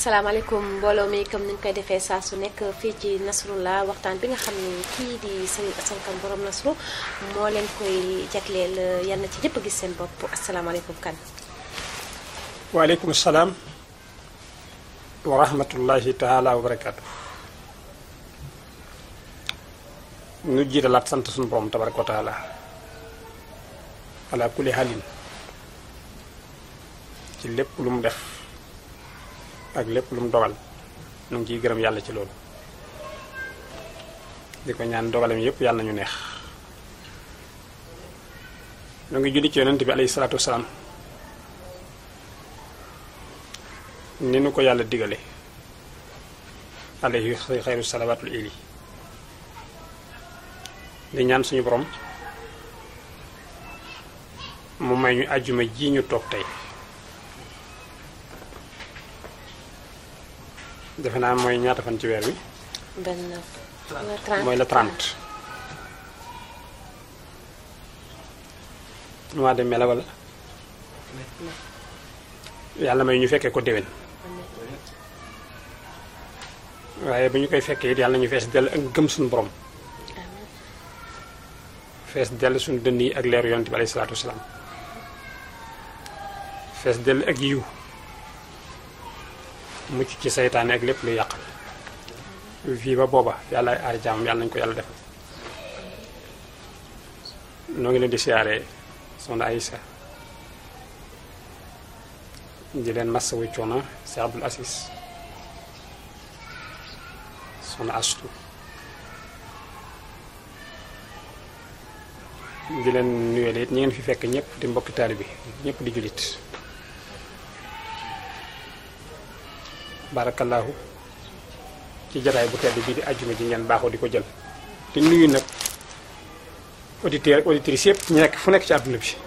asalaamaaleykum mbooloo mi comme ni ñu koy defee saa su nekk fii ci Nasrullah waxtaan bi nga xam ne kii di Serigne Assane Kane borom Nasru moo leen koy jagleel yal na ci ñëpp gis seen bopp asalaamaaleykum kan waaleykum salaam wa rahmatullahi taala wa barakaatu nu jiitalaat sant suñu borom tabaraka wa taala ala kulli halin ci lépp lu mu def ak lépp lu mu dogal nu ngi ciy gërëm yàlla ci loolu di ko ñaan dogalam yépp yàlla nañu neex nu ngi julli ci yonent bi alayhi salaatu wasalaam ni nu ko yàlla digale alayhi xayru salawaatul ili di ñaan suñu borom mu may ñu àjjuma ji ñu toog tey defe naa mooy ñaata fan ci weer wi benn mooy le 30 mois de mai la wala yàlla may ñu fekkee ko déwén waaye bu ñu koy fekkee it yàlla ñu fees dell ak gëm suñu borom fees dell suñu dënn yi ak leeru yonent bi alayhi salaatu wasalaam fees dell ak yiw mucc ci seytaane ak lépp lu yàqal fii ba booba yàlla ay aar jaamam yàlla nañu ko yàlla defal noo ngi leen di siyaare soxna Aïssa di leen massawu coono si Abdul Asis soxna Astu di leen nuyoo it ñi ngeen fi fekk ñëpp di mbokki taalibe bi ñëpp di jullit barakallahu ci jataay bu tedd bii di àjjuma ji ngeen baaxoo di ko jël di nuyu nag auditeurs ak auditrices yëpp ñu nekk fu nekk ci àdduna bi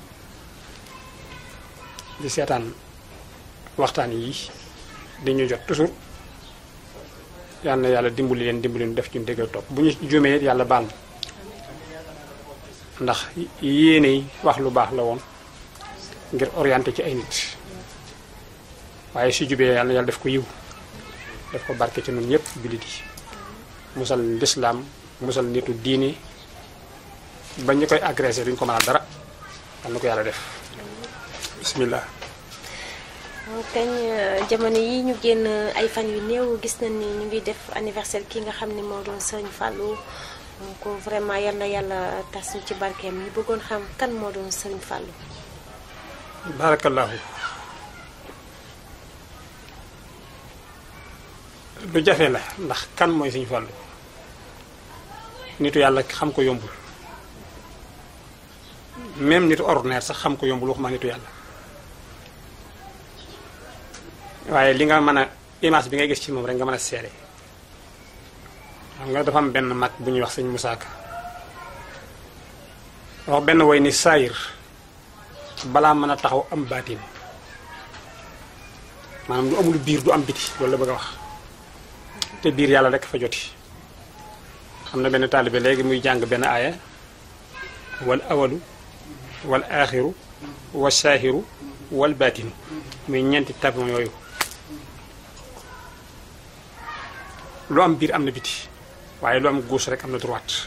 di seetaan waxtaan yi di ñu jot toujours yal na yàlla dimbali leen dimbali ñu def ci déggal topp bu ñu juumee it yàlla baal ndax yéene yi wax lu baax la woon ngir orienté ci ay nit waaye su jubee yàlla yàlla def ko yiw def ko barke ci ñun ñëpp jullit yi musal lislaam musal nitu diine ba ñu koy agressé duñ ko mënal dara yal na ko yàlla def bismillah kañ jamono yi ñu génn ay fan yu néew gis nañ ni ñu ngi def anniversaire ki nga xam ne moo doon Serigne Fallou donc vraiment yal na yàlla tas ñu ci barkeem ñu bëggoon xam kan moo doon Serigne Fallou barakallahu lu jafe la ndax kan mooy Serigne Fallou nitu yàlla xam ko yombul même nitu ordinaire sax xam ko yombul waxuma nitu yàlla waaye li nga mën a image bi ngay gis ci moom rek nga mën a seere xam nga dafa am benn mag bu ñuy wax sëñ Moussa Ka wax benn woy ni saayir balaa mën a taxaw am baatin maanaam lu amul biir du am biti loolu la bëgg a wax te biir yàlla rek fa joti xam na benn taalibe léegi muy jàng benn aaya wal awalu wal aaxiru wal saahiru wal baatinu muy ñeenti tabon yooyu lu am biir am na biti waaye lu am gauche rek am na droite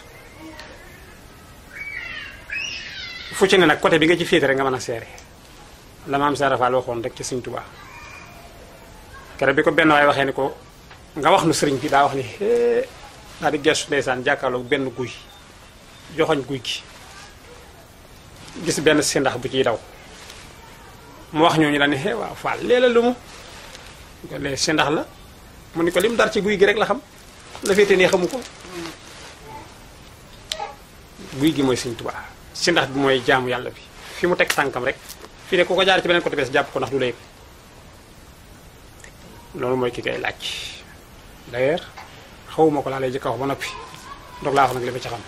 fu ci ne nag côté bi nga ci féete rek nga mën a seere la maam Sara Fall waxoon rek ci Sëriñ Tuubaa keroog bi ko benn waaye waxee ni ko nga wax nu sëriñ bi daa wax ni hee daa di gestu ndeysaan jàkkaarloog benn guy joxoñ guy gi gis benn sindax bu ciy daw mu wax ñooñu la ne hee waaw Fall léeg-la lu mu ko lee sindax la mu ni ko lim dar ci guy gi rek la xam la féete nii xamu ko guy gi mooy Sëriñ Tuubaa sindax bi mooy jaamu yàlla bi fi mu teg tànkam rek fii ne ku ko jaar ci beneen côté bes jàpp ko ndax du la yëg loolu mooy ki koy laaj d'ailleurs xawuma ko laa lay jëkk a wax ba noppi ndox laa wax nag li ma ci xam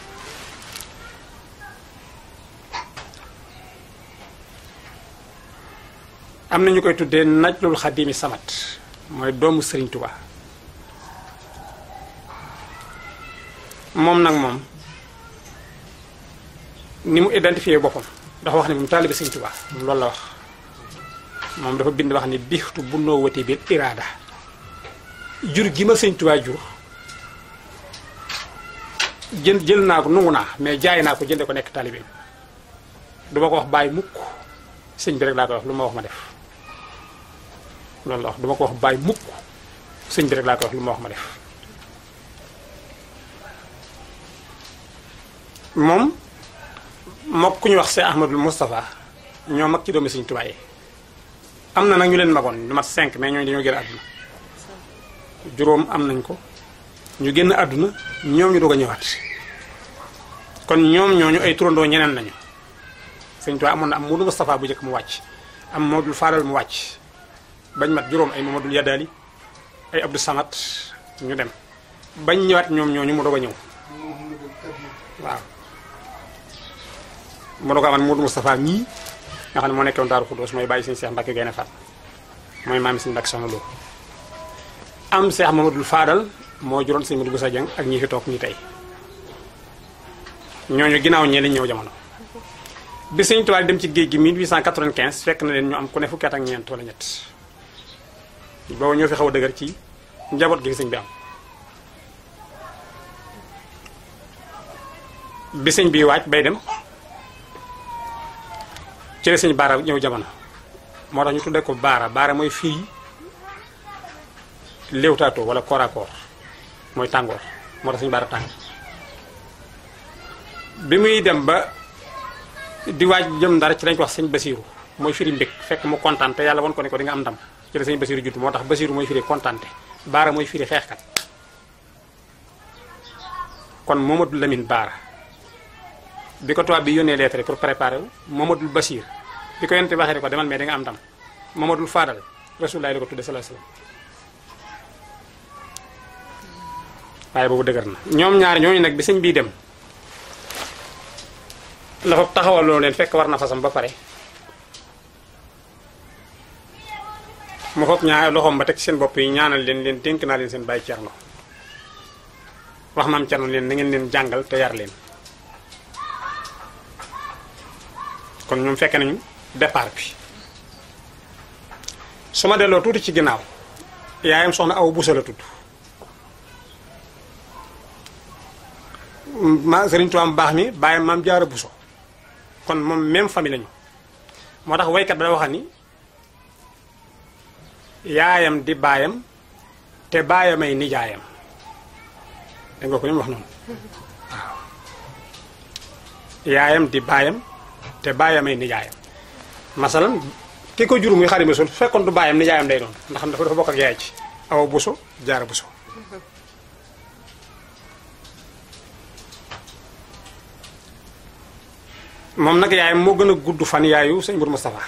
am na ñu koy tuddee najlul xadimi samat mooy doomu Sëriñ Tuubaa moom nag moom ni mu identifié boppam dafa wax ne moom taalibe Sëriñ Tuubaa moom loolu la wax moom dafa bind wax ni bixtu bu noo wati bil iraada jur gi ma sëñ Tuubaa jur jël jël naa ko nungu naa mais jaay naa ko jënde ko nekk taalibeem du ma ko wax bàyyi mukk sëñ bi rek laa koy wax lu ma wax ma def loolu la wax du ma ko wax bàyyi mukk sëñ bi rek laa koy wax lu ma wax ma def moom mook ku ñu wax Cheikh Ahmadul Moustapha ñoo mag ci doomi sëñ Tuubaa yi am na nag ñu leen magoon lu mat 5 mais ñooñu dañoo génn àdduna juróom am nañ ko ñu génn àdduna ñoom ñu doog a ñëwaat kon ñoom ñooñu ay turandoo ñeneen nañu sëñ Tuubaa amoon na am Moodu Moustapha bu njëkk mu wàcc am Mamadul Fadal mu wàcc bañ mat juróom ay Mamadul Yadali ay Abdou Samad ñu dem bañ ñëwaat ñoom ñooñu mu doog a ñëw waaw mu doog a amoon Moodu Moustapha mii nga xam ne moo nekkoon Daaru Xuddoos mooy bàyyi sëñ Cheikh Mbacke Gaynde Fatma mooy maami sëñ Mbacke Soxna Lo am Cheikh Mamadul Fadal moo juróon sëñ Modou Boussa Dieng ak ñi fi toog ñi tey ñooñu ginnaaw ñee lañ ñëw jamono bi sëñ Tuubaa dem ci géej gi 1895 fekk na leen ñu am ku ne fukki at ak ñeent wala ñett boobu ñoo fi xaw a dëgër ci njaboot gi sëñ bi am bi sëñ bi waaj bay dem ci la sëñ baara ñëw jamono moo tax ñu tuddee ko baara baara mooy fii léewtaatoo wala corps à corps mooy tàngoor moo tax sëñ baara tàng bi muy dem ba di waaj jëm ndara ci lañ ko wax sëñ basiiru mooy firi mbég fekk mu kontaan te yàlla won ko ne ko di nga am ndam ci la sëñ basiiru judd moo tax basiiru mooy firi kontaante baara mooy firi xeexkat kon Mamadou Lamine baara bi ko tubaab bi yónnee lettre pour préparer wu Mamadou Basiir bi ko yonte waxee ne ko demal mais di nga am ndam Mamadou Fadal Rasulullaay la ko tudde sallallahu alayhi wasallam waaye boobu dëgër na ñoom ñaari ñooñu nag bi sëñ bii dem la fa taxawaloo leen fekk war na fasam ba pare mu foog ñaar loxoom ba teg seen bopp yi ñaanal leen leen dénk naa leen seen bàyyi cerno wax maam cerno leen na ngeen leen jàngal te yar leen kon ñoom fekke nañu départ bi su ma delloo tuuti ci ginnaaw yaayam soxna aw busa la tudd ma Sëriñ Tuubaa baax mi bàyyam maam jaara buso kon moom même famille lañu moo tax waykat ba da waxal ni yaayam di baayam te baayamay nijaayam dégg nga ko ni mu wax noonu waaw yaayam di baayam te baayamay nijaayam masalan ki ko jur muy Xaadimu Rasuul fekkoon du baayam nijaayam day doon ndax dafa dafa bokk ak yaay ci awa buso jaara buso moom nag yaayam moo gën a gudd fan yaayu sëñ Mourou Moustapha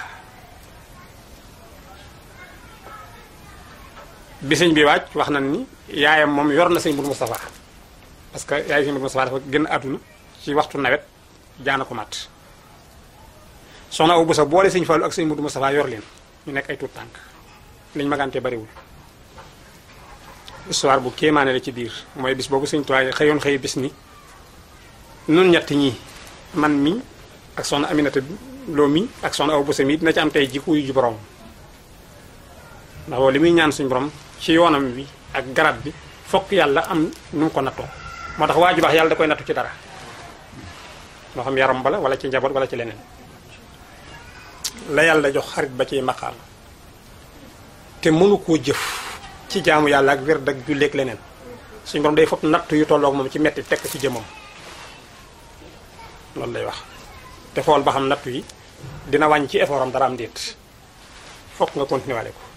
bi sëñ bi waaj wax nañ ni yaayam moom yor na sëñ Mourou Moustapha parce que yaayu sëñ Mourou Moustapha dafa gën àdduna ci waxtu nawet jaana ko mat soxna Awa Boussa boole sëñ Fallou ak sëñ Mourou Moustapha yor leen ñu nekk ay tuut tànk liñ magante bariwul histoire bu kéemaane la ci biir mooy bis boobu sëñ Tuubaa xëyoon xëy bis ni nun ñett ñii man mi ak soxna Aminata Lo mi ak soxna Awa Boussa mi dina ci am tey jikko yu ji borom ndax li muy ñaan suñu borom ci yoonam bi ak garab bi fokk yàlla am nu mu ko nattoo moo tax waa ju baax yàlla da koy nattu ci dara moo xam yaram bala wala ci njaboot wala ci leneen la yàlla jox xarit ba ciy maqaam te mënu koo jëf ci jaamu yàlla ak wér ak julleeg leneen suñu borom day fopp natt yu tolloog moom ci metti tekk ci jëmam loolu lay wax te xool ba xam nattu yi dina wàññi ci effort am dara am déet fokk nga continuer wale ko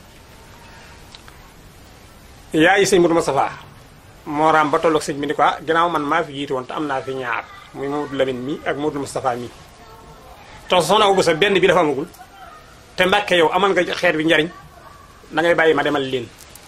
yaayi sëñ Mourou Moustapha moo raam ba tolloog sëñ bi ni ko ah ginnaaw man maa fi jiitu woon te am naa fi ñaar muy Mamadou Lamine mi ak Mamadou Moustapha mi te soxna Awa Boussa benn bi dafa amagul te Mbàkke yow amal nga xeet bi njariñ da ngay bàyyi ma demal leen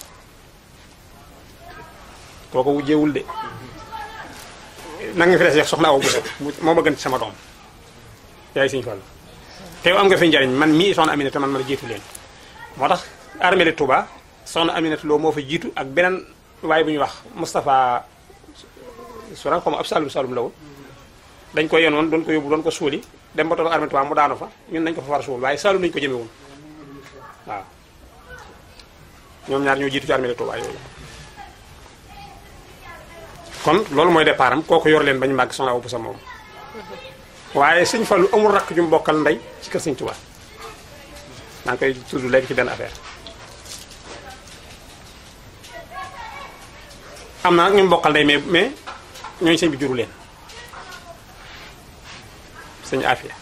kooko wujjeewul de na nga fi des soxna Awa Boussa moo ma gën ci sama doom yaay sëñ Fallu te yow am nga fi njariñ man mii soxna Aminata man ma la jiitu leen moo tax armée de Touba soxna Aminata Lo moo fa jiitu ak beneen waaye bu ñuy wax Moustapha Sourang xaw ma ab Saloum Saloum la woon dañ ko yenoon doon ko yóbbu doon ko suuli dem ba tollu armée Touba mu daanu fa ñun nañ ko fa war a suul waaye Saloum lañu ko jëme woon waaw ñoom ñaar ñoo jiitu ci armée de Touba yooyu kon loolu mooy départ am kooku yor leen bañu màgg soxna Awa Bousso moom waaye sëñ Fallu amul rakk ju mu bokkal ndey ci kër sëñ Touba maa ngi koy tudd léegi ci benn affaire am na nag ñu mu bokkal ndey mais mais ñooñu sëñ bi juru leen sëñ Afia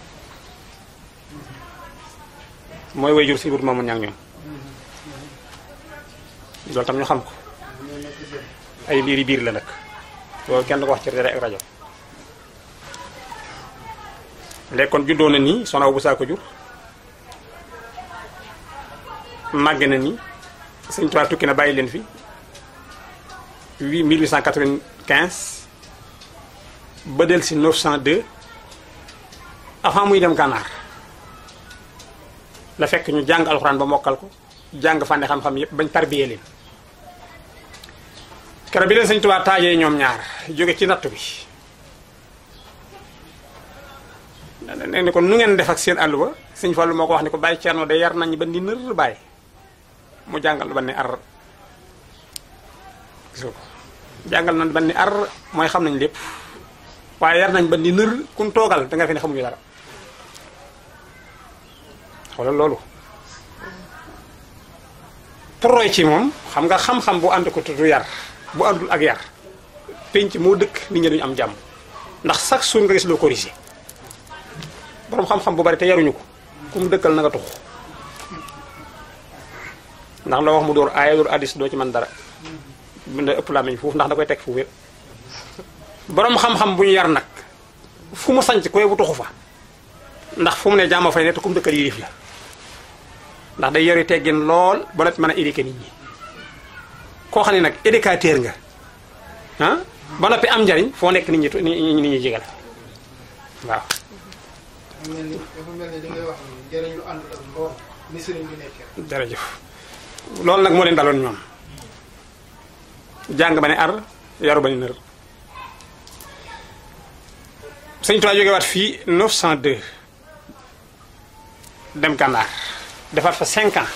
mooy way jur sëñ wut moomu ñaag ñoom loolu tam ñu xam ko ay liiri biir la nag loolu kenn du ko wax ci télé ak rajo léegi kon juddoo na nii soxna Awa Bousso ko jur màgg na nii sëñ Tuubaa tukki na bàyyi leen fi 8 1895 ba del si 902 avant muy dem gànnaar la fekk ñu jàng alxuraan ba mokkal ko jàng fànne xam-xam yépp bañ tarbiyee leen keroog bi leen sëñ Tuubaa taajee ñoom ñaar jóge ci nattu bi nee ni ko nu ngeen def ak seen àll ba sëñ Fallu moo ko wax ni ko bàyyi Cerno de yar nañ ba ni nër bàyyi mu jàngal ba ni ar gis nga ko jàngal nañ ba ni ar mooy xam nañ lépp waaye yar nañ ba ni nër kun toogal da nga fi ne xamuñu dara xoolal loolu pour roy ci moom xam nga xam-xam bu ànd ko tudd yar bu àndul ak yar penc moo dëkk nit ñi duñu am jàmm ndax chaque jour nga gis loo corrigé boroom xam-xam bu bari te yaruñu ko ku mu dëkkal na nga tux ndax loo wax mu door aaya door addis doo ci mën dara bind ëpp laa meñ foofu ndax da koy teg fu wér boroom xam-xam bu ñu yar nag fu mu sanc koy bu tuxu fa ndax fu mu ne jàmm fay ne te ku mu dëkkal yilif la ndax day yori teggin lool ba noppi mën a éduquer nit ñi koo xam ne nag éducateur nga ah ba noppi am njariñ foo nekk nit ñi nit ñi jégal waaw dafa mel ni dafa mel ni li ngay wax ni njëriñ lu ànd ak mboor ni sëriñ bi nekkee. jërëjëf loolu nag moo leen daloon ñoom jàng ba ne ar yaru ba ne nër sëñ Tuubaa jóge waat fii 902 dem gànnaar defaat fa 5 ans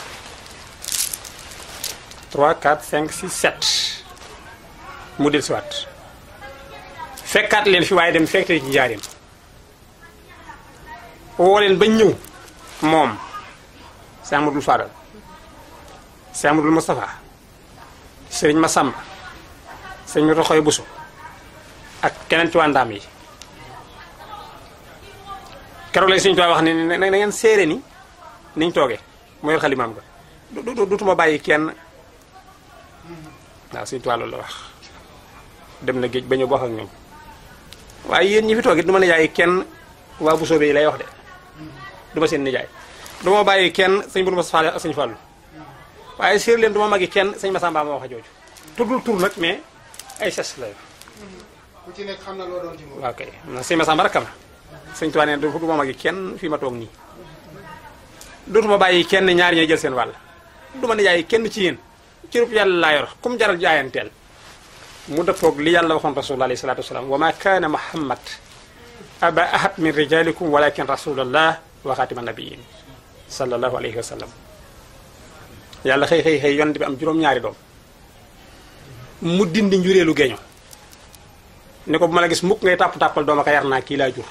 3 4 5 6 7 mu del siwaat fekkaat leen fi waaye dem fekkte ci njaareem woo leen ba ñëw moom Cheikh Amadou Fadal Cheikh Amadou Moustapha Sëriñ Massamba Sëriñ Roxoy Bousso ak keneen ci waa ndaam yi keroog lañ Sëriñ Tuubaa wax ne na ngeen séere ni niñ toogee mooy xalimaam ga du dutuma bàyyi kenn waaw Sëriñ Tuubaa loolu la wax dem na géej ba ñëw wax ak ñoom waaye yéen ñi fi toogee du ma ne yaay kenn waa Bousso bi lay wax de du ma seen nijaay du ma bàyyi kenn sëñ Bourou Moussa ak sëñ Fallou waaye séer leen du ma magi kenn sëñ Massamba ma wax a jooju tuddul tur nag mais ay ses la ku ci nekk xam na loo doon ci moom. waaw kay na sëñ Massamba rakkam sëñ Tuubaa nee du ma magi kenn fii ma toog nii dootuma bàyyi kenn ñaari ñooy jël seen wàll du ma nijaay kenn ci yéen cërub yàlla laa yor kum jaral jaayanteel mu dëppoog li yàlla waxoon rasulullah alayhi salatu wasalaam wa ma kaana muhammad aba ahad min rijalikum walakin rasulallah wa xaatima nabiyin sallallahu alayhi wa sallam yàlla xëy xëy xëy yonent bi am juróom-ñaari doom mu dindi njureelu geeño ni ko bu ma la gis mukk ngay tàpp-tàppal dooma ko yar naa kii laa jur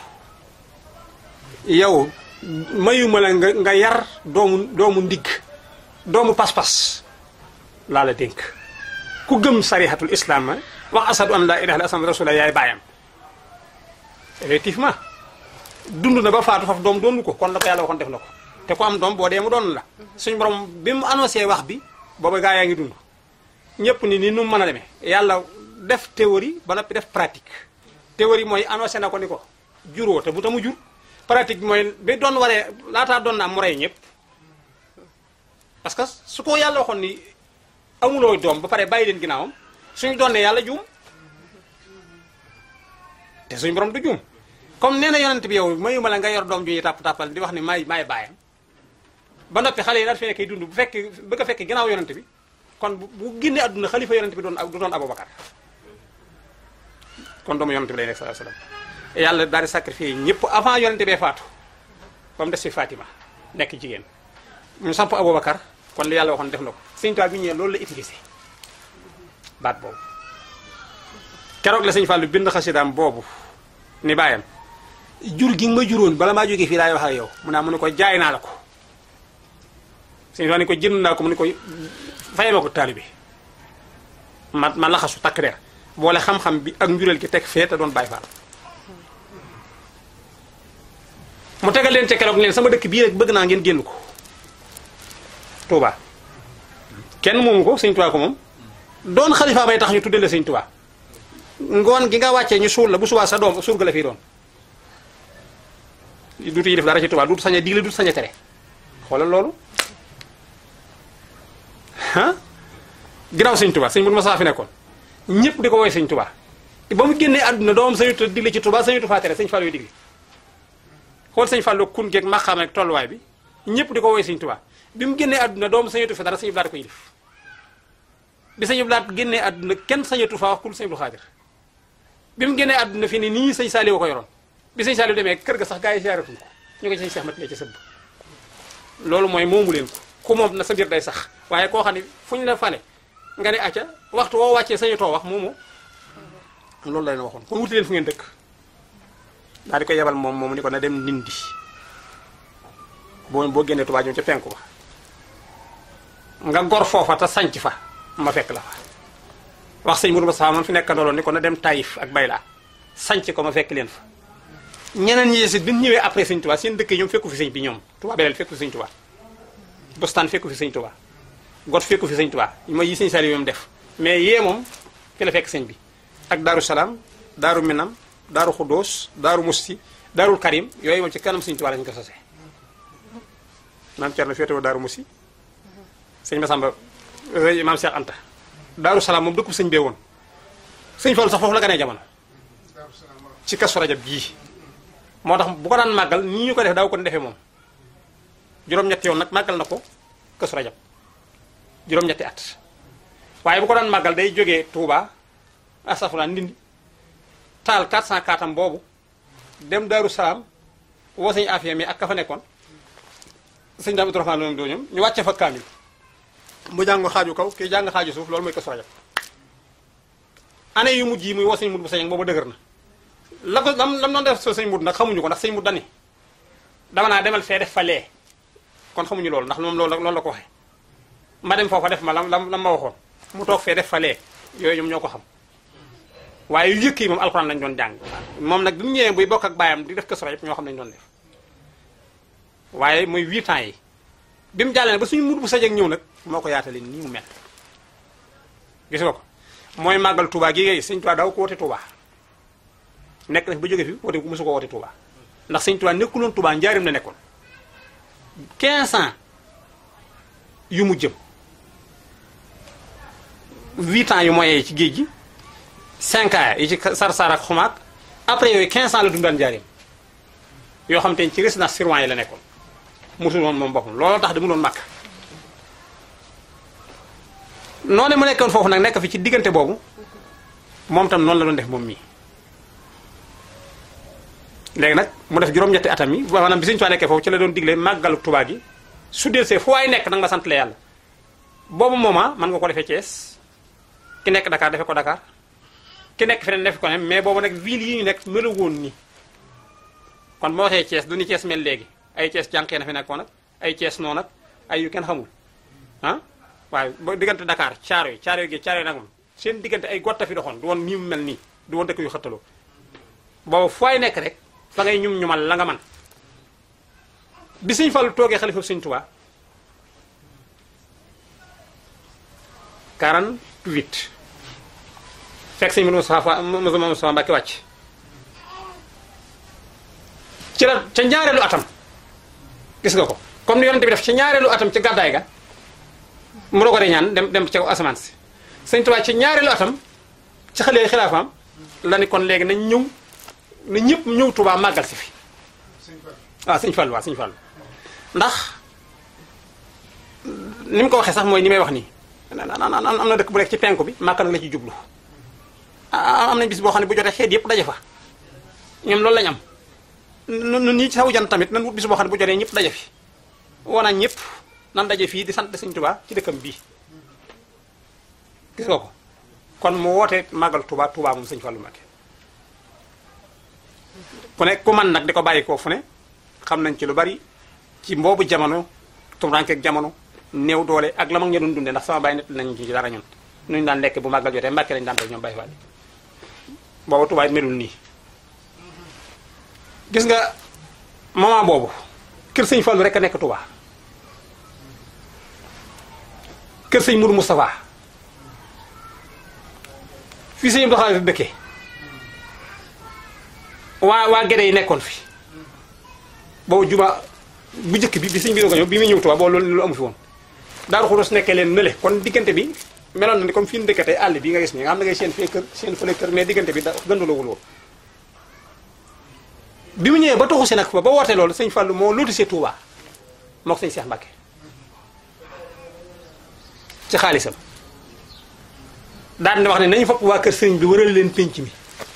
yow mayuma la nga nga yar doomu doomu ndigg doomu pas-pas laa la dénk ku gëm sarihatul islam wax asadu an laa ilaha illa asam rasulullah yaay baayam effectivement dund na ba faatu faf doom doonu ko kon la ko yàlla waxoon def na ko te ku am doom boo dee mu doon la suñu borom bi mu annoncé wax bi booba gaa yaa ngi dund ñëpp ni ni nu mën a demee yàlla def théorie ba noppi def pratique théorie mooy annoncé na ko ni ko juróo te bu tamu jur pratique bi mooy bi doon waree laataa doon na am mu rey ñëpp parce que su ko yàlla waxoon ni amuloo doom ba pare bàyyi leen ginnaawam suñu doon ne yàlla juum te suñu borom du juum comme nee na yonent bi yow mayuma la nga yor doom ju ñuy tàpp tàppal di wax ni maay maay bàyyam ba noppi xale yi daal fi nekkee dund bu fekk bëgg a fekk ginnaaw yonent bi kon bu bu génnee àdduna xalifa yonent bi doon du doon Aboubacar kon doomu yonent bi lay nekk sallallahu alayhi wasallam yàlla daal di sacrifié ñëpp avant yonent bee faatu ba mu des fi Fatima nekk jigéen ñu samp Aboubacar kon li yàlla waxoon def na ko sëñ Tuubaa bi ñëwee loolu la utilisé baat boobu keroog la sëñ Fallou bind xasidaam boobu ni bàyyam jur gi nga ma juróon bala maa jógee fii laay wax ak yow mu naa mu ne ko jaay naa la ko sëñ Fallou ni ko jënd naa ko mu ne ko fayee ma ko taalibe ma ma laxasu takk der boole xam-xam bi ak njureel gi teg fee te doon bàyyi faal mu tegal leen ca keroog leen sama dëkk bii rek bëgg naa ngeen génn ko Touba kenn moomu ko sëñ Touba ko moom doon xalifa bay tax ñu tuddee la sëñ Touba ngoon gi nga wàccee ñu suul la bu subaa sa doom surga la fii doon duutu yi def dara ci Touba duutu sañ a digle duutu sañ a tere xoolal loolu ah ginnaaw sëñ Touba sëñ Mourou Massa fi nekkoon ñëpp di ko woy sëñ Touba ba mu génnee àdduna doomam sañuta digle ci Touba sañutu faa tere sëñ Fallou yu digle xool sëñ Fallou kun geeg maqaam ak tolluwaay bi ñëpp di ko woy sëñ Touba bi mu génnee àdduna doomam sañutu fa dara sëñ Blaat ko yilif bi sëñ Blaat génnee àdduna kenn sañatu faa wax kul sëñ Abdou Khadir bi mu génnee àdduna fi ne nii sëñ Saliou ko yoroon bi sëñ Saliou demee kër ga sax gaa yi siyaaratuñ ko ñu ko sëñ Cheikh Mat ci sëbb loolu mooy moomu leen ko ku moom na sa mbir day sax waaye koo xam ne fu ñu la fale nga ne acca waxtu woo wàccee sañu too wax moomu loolu la leen waxoon kon wuti leen fu ngeen dëkk daal di ko yebal moom moom ni ko na dem Ndindi boo boo génnee Tuubaa jëm ca penku ba nga gor foofa te sanc fa ma fekk la fa wax sëñ Mourou Massa man fi nekk ndoloon ni ko na dem Taïf ak Bayla sanc ko ma fekk leen fa ñeneen ñi yeesit bi ñu ñëwee après sëñ Tuubaa seen dëkk yi ñoom fekku fi sëñ bi ñoom Tuubaa beleel fekku fi sëñ Tuubaa Bostaan fekku fi sëñ Tuubaa got fekku fi sëñ Tuubaa mooy yi sëñ Saliou moom def mais yee moom fi la fekk sëñ bi ak Daaru Salaam Daaru Minam Daaru Xuddoos Daaru Musti Daarul Karim yooyu moom ci kanam sëñ Tuubaa lañu ko sosee maam Cerno féetewoo Daaru Musti sëñ Masamba maam Cheikh Anta Daaru Salaam moom dëkku sëñ bee woon sëñ Fallu sax foofu la ganee jamono ci Kazu Rajab bii moo tax bu ko daan màggal nii ñu ko def daaw ko defee moom juróom-ñetti yoon nag màggal na ko Kazu Rajab juróom-ñetti at waaye bu ko daan màggal day jógee Touba astafurlah ndindi taal 404 am boobu dem Daaru Salaam woo sëñ Afia mi ak ka fa nekkoon sëñ Daam Abdourahmaan loolu doo ñoom ñu wàcce fa kaamil mu jàng xaaju kaw kii jàng xaaju suuf loolu mooy Kazu Rajab année yu mujj yi muy woo sëñ mut bu sañeg boobu dëgër na la ko lam lam doon def so sëñ mut nag xamuñu ko ndax sëñ mut dani dama naa demal fee def fa lee kon xamuñu loolu ndax moom loolu loolu la ko waxee ma dem foofa def ma lam lam lam ma waxoon mu toog fee def fa lee yooyu ñoom ñoo ko xam waaye yu yëkk yi moom alxuraan lañ doon jàng moom nag bi mu ñëwee buy bokk ak baayam di def Kazu Rajab ñoo xam lañ doon def waaye mooy huit ans yi bi mu jàllee ba suñu mut bu sañeg ñëw nag moo ko yaatale nii mu mel gis nga ko mooy màggal Touba gi ngay sëñ Touba daaw ko wote Touba nekk na fi ba jóge fi wote mosu ko wote Touba ndax sëñ Touba nekkuloon Touba njaarim la nekkoon 15 ans yu mu jëm 8 ans yu moyen ci géej gi 5 ans yi ci sar-sar ak xumaak après yooyu 15 ans la dundaan njaarim yoo xam te ci résidence surveillée yi la nekkoon musul woon moom boppam looloo tax di mu doon màkk noonu mu nekkoon foofu nag nekk fi ci diggante boobu moom tam noonu la doon def moom mii léegi nag mu def juróom-ñetti atam yi maanaam bi Sëñ Tuubaa nekkee foofu ci la doon digle màggalu Tuubaa gi su dee see fu waay nekk nag ma sant la yàlla boobu moment mën nga ko defee Thiès ki nekk Dakar defe ko Dakar ki nekk feneen defe ko ne mais boobu nag ville yi ñu nekk melu woon nii kon moo waxee Thiès du ni Thiès mel léegi ay Thiès jànqee na fi nekkoon nag ay Thiès noonu nag ay yu kenn xamul ah waaye ba diggante Dakar caaro yi caaro yi gi caaro yi nag moom seen diggante ay gotta fi doxoon du woon nii mu mel nii du woon dëkk yu xëttaloo boobu fooy nekk rek fa ngay ñum ñumal la nga man bi Sëñ Fallu toogee xalifa Sëñ Tuubaa 48 fekk sëñ Moussa Moussa Moussa Mbacke wàcc ci la ca ñaareelu atam gis nga ko comme ni yonente bi def ca ñaareelu atam ca gàddaay ga mu la ko ñaan dem dem ca asamaan si sëñ Tuubaa ci ñaareelu atam ci xale xilaafaam la ni kon léegi nañ ñëw na ñëpp ñëw Tuubaa màggal si fi waaw sëñ Fallu waaw sëñ Fallu ndax ni mu ko waxee sax mooy ni may wax nii am na dëkk bu nekk ci penku bi màkka nag la ci jublu am nañ bis boo xam ne bu jotee xeet yëpp daje fa ñoom loolu lañ am nun ñii ci sawu jan tamit nan wut bis boo xam ne bu jotee ñëpp daje fi wana ñëpp nan daje fii di sant sëñ Tuubaa ci dëkkam bii gis nga ko kon mu woote màggal Touba Touba moom sëñ Fallou Mbacké ku ne ku man nag di ko bàyyi koo fu ne xam nañ ci lu bari ci mboobu jamono tumrankeeg jamono néew doole ak la mag ña doon dundee ndax sama bàyyi nett nañ ci dara ñun nuñu daan lekk bu màggal jotee Mbàkke lañu daan def ñoom Baye Fall booba Touba it melul nii gis nga moment boobu kër sëñ Fallou rek a nekk Touba kër sëñ Mourou Moustapha fii sëñ Abdou Khadre dëkkee waa waa Gédé yi nekkoon fi boobu juma bu njëkk bi bi sëñ bi doog a ñëw bi muy ñëw Touba boobu loolu lu amu fi woon Daaru Xudoos nekkee leen nële kon diggante bi meloon na ni comme fi ñu dëkkatee àll bi nga gis nii nga xam ne ngay seen fee kër seen fële kër mais diggante bi da gëndulawul woon bi mu ñëwee ba toxu si nag fa ba wootee loolu sëñ Fallou moo lotissé Touba moo ko sëñ Cheikh Mbacké ci xaalisam daan na wax ne nañu fopp waa kër sëriñ bi wëral leen pénc mi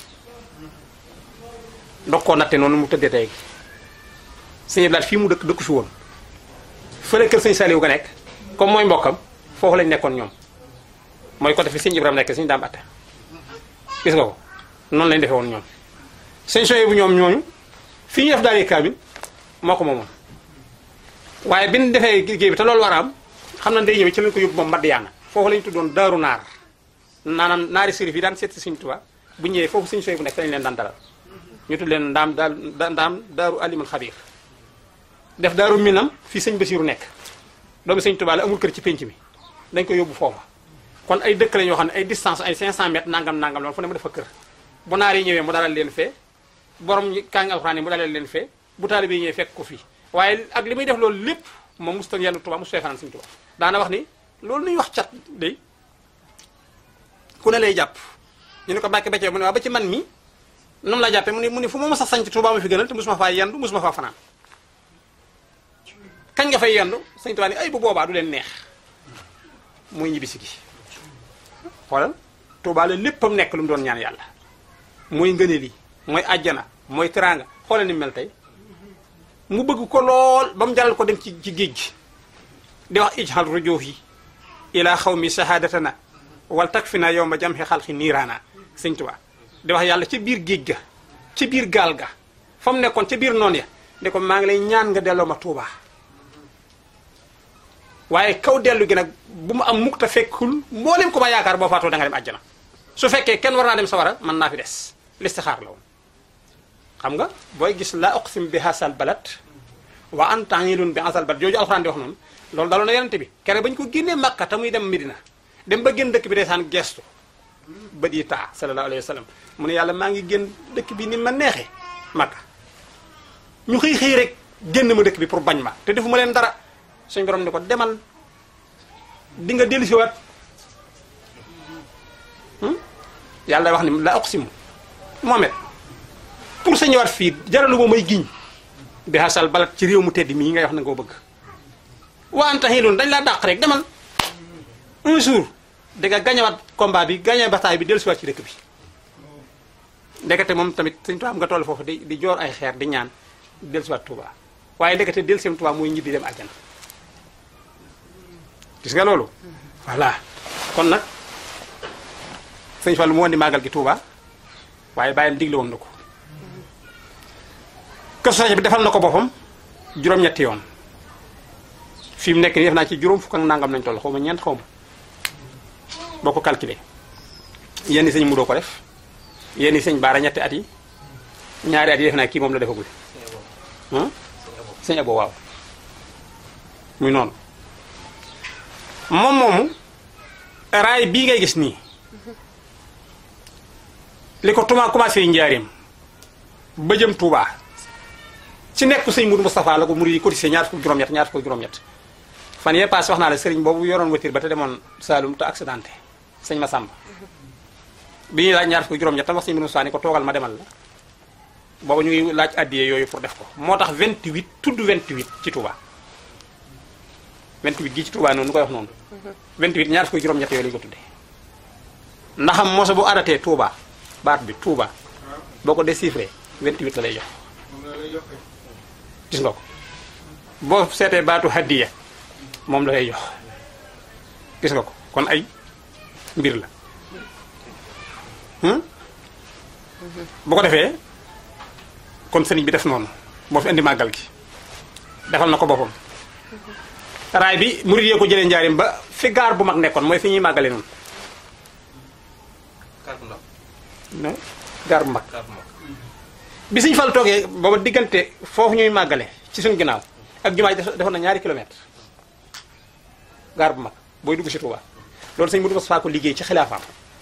ndox koo natte noonu mu tëddee tey sëñ Blaat fii mu dëkk dëkku fi woon fële kër sëñ Saliou ga nekk comme mooy mbokkam foofu lañ nekkoon ñoom mooy côté fi sëñ Ibrahima nekk sëñ daam atta gis nga ko noonu lañ defee woon ñoom sëñ soye bu ñoom ñooñu fii ñu def daal kaamil moo ko moomoon waaye bi ñu defee liggéey bi te loolu war a am xam na day ñëwee ci lañ ko yóbbu moom Madiyaana foofu lañ tuddoon daaru naar naanaam naari sërif yi daan seet si Sëñ Tuubaa bu ñëwee foofu Sëñ soye bu nekk fa lañ leen daan dalal ñu tudd leen ndaam daal ndaam daaru alimul xabiir def daaru minam fii sëñ Basiiru nekk doomu Sëñ Tuubaa la amul kër ci pénc mi dañ ko yóbbu foofa kon ay dëkk lañ yoo xam ne ay distance ay 500 mètres nangam nangam loolu fu ne mu defa kër bu naar yi ñëwee mu dalal leen fee borom kaangi alxuraan yi mu dalal leen fee bu taalibe yi ñëwee fekk ko fii waaye ak li muy def loolu lépp moom musta yenn Tuubaa musta fanaan Sëñ Tuubaa daana wax ni loolu nuy wax cat day ku ne lay jàpp ñu ne ko Mbàkke Becce mu ne waa ba ci man mi noonu la jàppee mu ne mu ne fu ma mës a sanc Tuubaa ma fi gënal te musuma faa yendu musuma faa fanaan kañ nga fay yendu Sëñ Tuubaa ni ay bu boobaa du leen neex muy ñibbisi gi xoolal Tuubaa la léppam nekk lu mu doon ñaan yàlla mooy ngëneel yi mooy àjjana mooy teraanga xoolal ni mu mel tey mu bëgg ko lool ba mu jaral ko dem ci ci géej gi di wax ijhal rujuhi ila xawmi shahadatana wal takfina yawma jamhi xalqi niiraana sëñ Tuubaa di wax yàlla ca biir géej ga ca biir gaal ga fa mu nekkoon ca biir noonu ya ne ko maa ngi lay ñaan nga delloo ma Tuubaa waaye kaw dellu gi nag bu mu am mukk te fekkul mboolem ko ma yaakaar boo faatoo da nga dem àjjana su fekkee kenn war naa dem sawara mën naa fi des listixaar la woon xam nga booy gis la uqsim bi hasal balad wa anta hilun bi hasal balad jooju alxuraan di wax noonu loolu daloon na yonente bi kere bañ ko génnee Makka te muy dem Medina dem ba génn dëkk bi desaan gestu bët yi taa sallallahu alayhi wa sallam mu ne yàlla maa ngi génn dëkk bi ni ma neexee Makka ñu xëy xëy rek génn ma dëkk bi pour bañ ma te defu ma leen dara suñ borom ni ko demal di nga dellu siwaat yàlla wax ni la uqsimu Mohamed pour sa ñëwaat fii jaralu ma may giñ bi hasal balat ci réew mu tedd mii ngay wax na nga ko bëgg waa anta xiiloon dañ laa dàq rek demal un jour di nga gañewaat combat bi gañe bataille bi dellu siwaat ci dëkk bi ndekete moom tamit suñ tubaab nga toll foofu di di joor ay xeer di ñaan dellu siwaat Touba waaye ndekete dellu seen Touba mooy ñibbi dem àjjana gis nga loolu voilà kon nag sëñ Fallu mu woon di màggal gi Touba waaye bàyyam digle woon na ko kër soxna bi defal na ko boppam juróom-ñetti yoon fi mu nekk nii def naa ci juróom fukk ak nangam nañ toll xaw ma ñeent xaw ma boo ko calculé yenn sëñ mu doo ko def yenn sëñ baara ñetti at yi ñaari at yi def naa kii moom la defagul ah sëñ abo waaw muy noonu moom moomu raay bii ngay gis nii li ko tuma commencé njaareem ba jëm Touba ci nekk sëñ Mourou Moustapha la ko murid yi cotisé ñaar fukk juróom-ñett ñaar fukk juróom-ñett fan yee paase wax naa la sëriñ boobu yoroon voiture ba te demoon Saloum te accidenté sëñ Massamba bi ñuy laaj ñaar fukk juróom-ñett tam wax sëñ Mourou Moustapha ni ko toogal ma demal la boobu ñu ngi laaj addiyee yooyu pour def ko moo tax 28 tudd 28 ci Touba 28 gii ci Touba noonu nu koy wax noonu 28 ñaar fukk juróom-ñett yooyu lañu ko tuddee ndaxam moso bu arrêté Touba baat bi Touba boo ko déchiffré 28 la lay jox gis nga ko boo seetee baatu hadiya moom la lay jox gis nga ko kon ay mbir la bu ko defee kon sëriñ bi def noonu moo fi indi màggal gi defal na ko boppam raay bi murid yee ko jëlee njaarim ba fi gaar bu mag nekkoon mooy fi ñuy màggale noonu kàr bu ndaw ne gaar bu mag kàr bu mag bi suñ fal toogee booba diggante foofu ñuy màggale ci suñ ginnaaw ak jumaa ji def- defoon na ñaari kilomètre gaar bu mag booy dugg si Touba loolu sëñ Mudu Mustafaa ko liggéey ci xilaafaam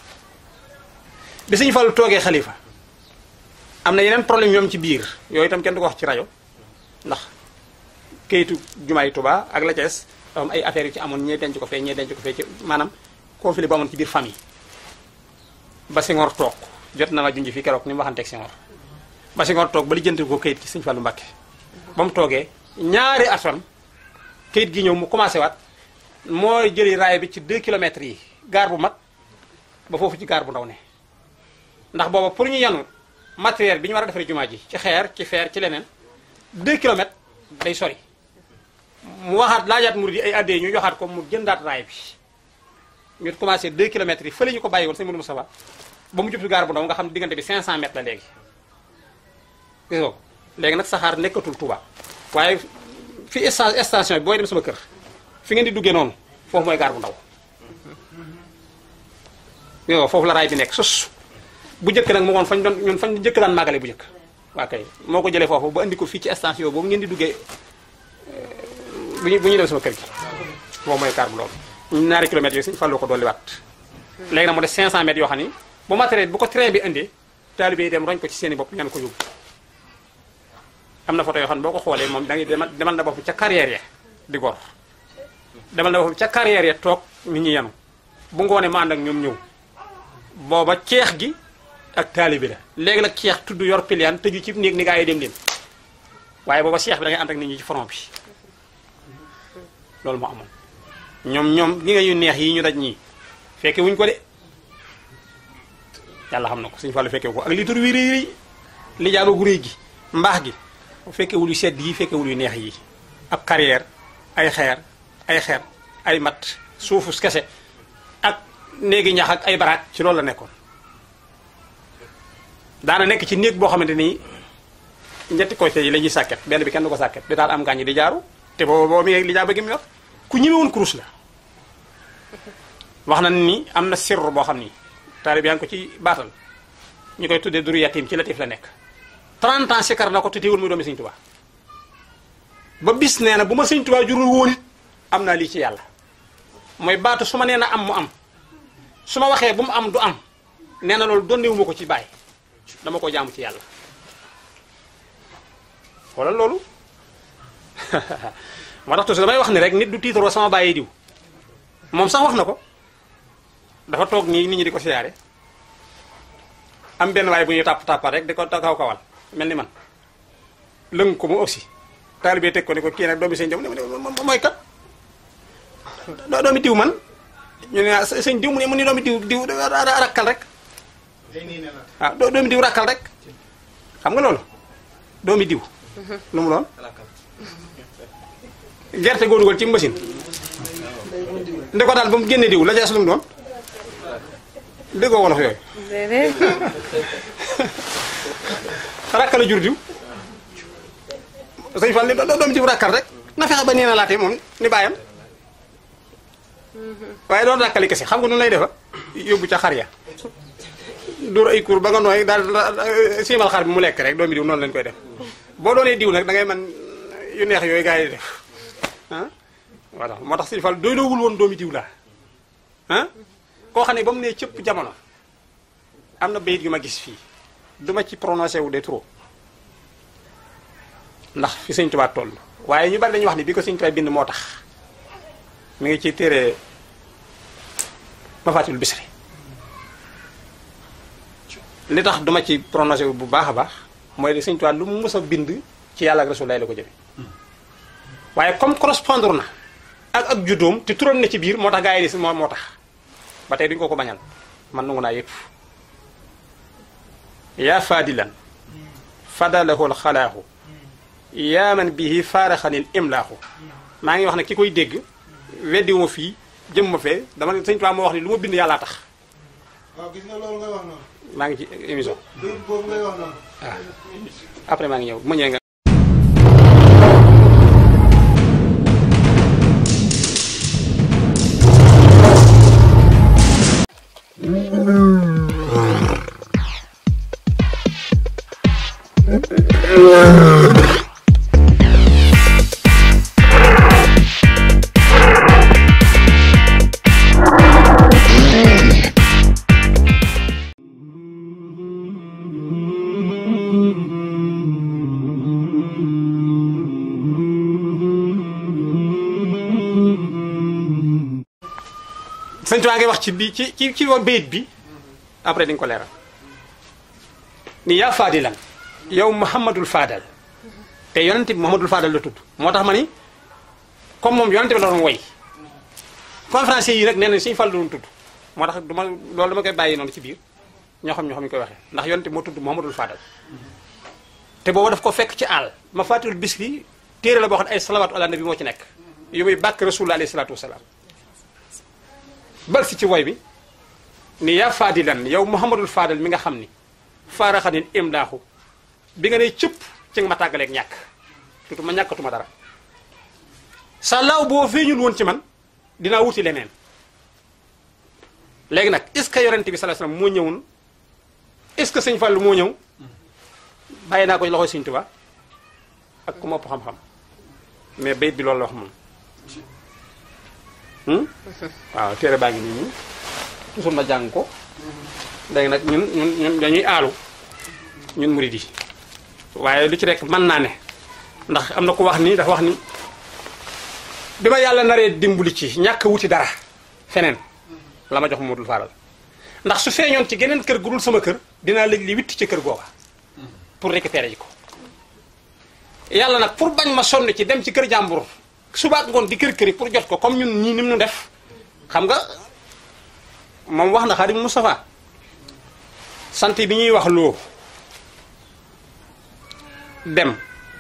bi suñ fal toogee xalifa am na yeneen problème ñoom ci biir yooyu itam kenn du ko wax ci rajo ndax kayitu jumaay Touba ak la Cees dafa am ay affaires yu ci amoon ñee denc ko fee ñee denc ko fee ci maanaam conflit bu amoon ci biir famille ba Senghor toog jot na ma junj fi keroog ni mu waxanteeg Senghor ba Senghor toog ba lijjanti ko kayit ci Sëñ Fallu Mbàkke ba mu toogee ñaari atom kayit gi ñëw mu commencé waat mooy jëli raay bi ci 2 kilomètres yi gaar bu mag ba foofu ci gaar bu ndaw ne ndax booba pour ñu yanu matériel bi ñu war a defaree jumaa ji ci xeer ci feer ci leneen 2 kilomètres day sori mu waxaat laajaat murid yi ay addee ñu joxaat ko mu jëndaat raay bi ñu commencé 2 kilomètres yi fële ñu ko bàyyi woon sëñ Modou Moustapha ba mu jub si gaar bu ndaw nga xam ne diggante bi 500 mètres la léegi gis nga ko léegi nag saxaar nekkatul Touba waaye fi sta- station bi booy dem sama kër fi ngeen di duggee noonu foofu mooy gaar bu ndaw yow foofu la raay bi nekk sus bu njëkk nag mu ngoon fañ doon ñun fañ njëkk daan màggale bu njëkk waa kay moo ko jëlee foofu ba andi ko fii ci station boobu ngeen di duggee bu ñu bu ñuy dem sama kër gi boobu mooy gaar bu ndaw ñaari kilomètres yooyu suñu fàlloo ko dolli waat léegi nag mu des 500 mètres yoo xam ni bu matériel bu ko train bi indee taalibe yi dem roñ ko ci seen i bopp ñaan ko yóbbu am na photo yoo xam ne boo ko xoolee moom da ngay demal demal na bopp ca carrière ya di gor demal na bopp ca carrière ya toog nit ñi yanu bu ngoonee ma ànd ak ñoom ñëw booba ceex gi ak taalibe la léegi nag ceex tudd yor piliyaan tëju ci néeg ni gaa yi dem leen waaye booba ceex bi da ngay ànd ak nit ñi ci front bi loolu moo amoon ñoom ñoom gi nga yu neex yi ñu daj ñii fekke wuñ ko de yàlla xam na ko suñu fàllu fekke ko ak li tur wi rëy rëy li jaaba gu rëy gi mbaax gi fekkewul yu sedd yi fekkewul yu neex yi ab carrière ay xeer ay xeer ay mat suufu kese ak néegi ñax ak ay baraak ci loolu la nekkoon daana nekk ci néeg boo xamante ni ñetti côté yi la ñuy sàkket benn bi kenn du ko sàkket di daal am gaañ di jaaru te boobu boobu mi li jaaba gi mu yor ku ñëwewoon kurus la wax na ni am na sirru boo xam ni taalib yaa ngi ko ci baatal ñu koy tuddee duru yatim ci latif la nekk 30 ans sikar na ko te teewul muy doomi Sëñ Tuubaa ba bis nee na bu ma Sëñ Tuubaa jurul woon it am naa lii ci yàlla mooy baatu su ma nee na am mu am su ma waxee bu mu am du am nee na loolu donnewu ma ko ci bàyyi dama ko jaamu ci yàlla wala loolu moo tax toujours damay wax ni rek nit du tiitaroo sama bàyyi diw moom sax wax na ko dafa toog nii nit ñi di ko siyaare am benn waay bu ñuy tàpp tàppal rek di ko kaw kawal mel ni man lëng ko mu aussi taalibe teg ko ni ko kii nag doomi sëñ diw mu ne mooy kat doo doomi diw man ñu ne ah sëñ diw mu ne mu ni doomi diw diw rakkal rek day nii ne la waaw doo doomi diw rakkal rek xam nga loolu doomi diw lu mu doon rakkal gerte goo dugal ci machine ndi ko daal ba mu génne diw la jeex lu mu doon déggoo wolof yooyu déedéet rakkal a jur diw sëñ Fall ni doo doomi diw rakkal rek na fexe ba nee na laate moom ni bàyyam waaye doon rakkali kese xam nga nu lay defa yóbbu ca xar ya dóor ay kur ba nga nooy daal siimal xar bi mu lekk rek doomi diw noonu lañ koy def boo doonee diw nag da ngay man yu neex yooyu gars yi def ah voilà moo tax sëñ Fall doy doowul woon doomi diw laa ah koo xam ne ba mu nee cëpp jamono am na bayit yu ma gis fii duma ci prononcé wu de trop ndax fi sëñ Tuubaa toll waaye ñu bari dañuy wax ni bi ko sëñ Tuubaa bind moo tax mi ngi ci téere Mafaatihul Bichri li tax duma ci prononcé wu bu baax a baax mooy de sëñ Tuubaa lu mu mës a bind ci yàlla ak Rasulullah la ko jëme waaye comme correspondre na ak ak juddoom te turam ne ci biir moo tax gaa yi di moo moo tax ba tey duñu ko ko bañal man nangu naa yëpp yaa faadilan fadalahu alxalaaxu yaa man bihi faaraxanil imlaaxu maa ngi wax ne ki koy dégg weddiwuma fii jëm ma fee dama ne sëñ Tuubaa moo wax ni lu ma bind yàllaa tax waaw gis nga loolu ngay wax noonu maa ngi ci émission bayit boobu ngay wax noonu waaw après maa ngi ñëw bu ma ñëwee nga sëñ Tuubaa ngi wax ci bi ci ci ci bayit bi après di nga ko leeral ni yaa faadilan yow Muhammadul Faadal te yonente bi Muhammadul Faadal la tudd moo tax ma ni comme moom yonente bi la doon woy conférencier yi rek nee nañ suñu fal doon tudd moo tax du ma loolu dama koy bàyyi noonu ci biir ñoo xam ñoo xam ñu koy waxee ndax yonente bi moo tudd Muhammadul Faadal te boobu daf ko fekk ci àll ma fàttaliwul bis bi téere la boo xam ne ay salawaatu ala nabi moo ci nekk yu muy bàkk rasulullah alayhi salaatu wasalaam bal si ci woy bi ni yaa faadilan yow Muhammadul Faadal mi nga xam ni faaraxanin imdaaxu bi nga ne cëpp ci nga ma tàggaleeg ñàkk tuuti ma ñàkkatuma dara sa law boo feeñul woon ci man dinaa wuti leneen léegi nag est ce que yonente bi sallallahu alayhi wasallam moo ñëwoon est ce que sëñ Fallu moo ñëw bàyyi naa ko loxoy sëñ Tuubaa ak ku ma ëpp xam-xam mais bayit bi loolu la wax moom waaw téere baa ngi nii nii toujours ma jàng ko léegi nag ñun ñun ñun dañuy aalu ñun murid yi waaye lu ci rek mën naa ne ndax am na ko wax ni dafa wax ni bi ma yàlla naree dimbali ci ñàkk wuti dara feneen la ma jox Modou Faral ndax su feeñoon ci geneen kër gu dul sama kër dinaa léegi li witti ci kër googa pour récupérer ji ko yàlla nag pour bañ ma sonn ci dem ci kër jàmbur subaak ngoon di kër këri pour jot ko comme ñun ñii ni mu nu def xam nga moom wax na Xaadim Moustapha sant bi ñuy wax loo dem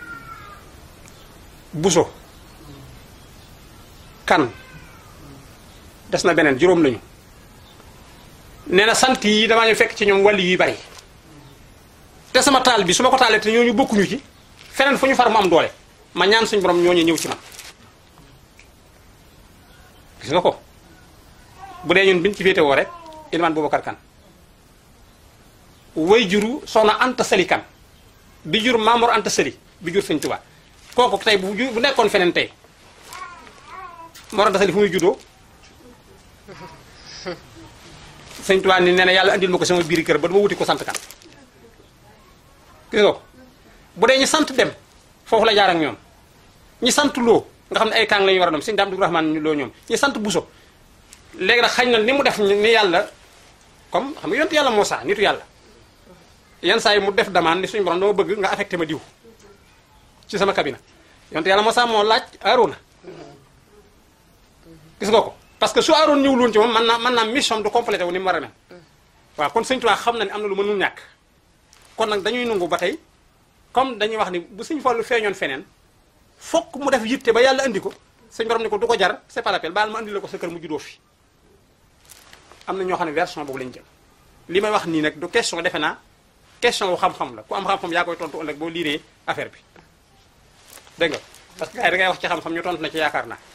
buso kan des na beneen juróom lañu nee na sant yi damaa ñu fekk ci ñoom wàlli yuy bari te sama taal bi su ma ko taalee te ñooñu bokkuñu ci feneen fu ñu far mu am doole ma ñaan suñ borom ñooñu ñëw ci man gis nga ko bu dee ñun biñ ci féete woo rek Ilimaan Boubacar Kan way juru soxna Anta Sali Kan bi jur Mamour Anta Sali bi jur Sëñ Tuubaa kooku tey bu ju bu nekkoon feneen tey Mor Anta Sali fu muy juddoo Sëñ Tuubaa ni nee na yàlla andil ma ko sama biir kër ba dama wuti ko sant kan gis nga ko bu dee ñu sant dem foofu la jaar ak ñoom ñi sant loo nga xam ne ay kaang la ñu war a doon sëñ Daam Abdu Rahmaan loo ñoom ñi sant buso léegi nag xañ na ni mu def ni yàlla comme xam nga yontu yàlla Muusaa nitu yàlla yenn saa yi mu def demande ni suñu borom dama bëgg nga affecté ma diw ci sama cabine yontu yàlla Muusaa moo laaj Aarona gis nga ko parce que su Aaroon ñëwul woon ci moom mën naa mën naa mission du complété wu ni mu war a mel waaw kon sëñ Tuubaa xam na ne am na lu mënul ñàkk kon nag dañuy nungu ba tey comme dañuy wax ni bu sëñ Fallu feeñoon feneen fokk mu def yitte ba yàlla andi ko sëñ borom ni ko du ko jar c'est pas la peine baal ma andi la ko sa kër mu juddoo fi am na ñoo xam ne version boobu lañ jël li may wax nii nag du question defe naa question wu xam-xam la ku am xam-xam yaa koy tontu ëllëg boo liiree affaire bi dégg nga parce que gars yi da ngay wax ci xam-xam ñu tontu na ci yaakaar naa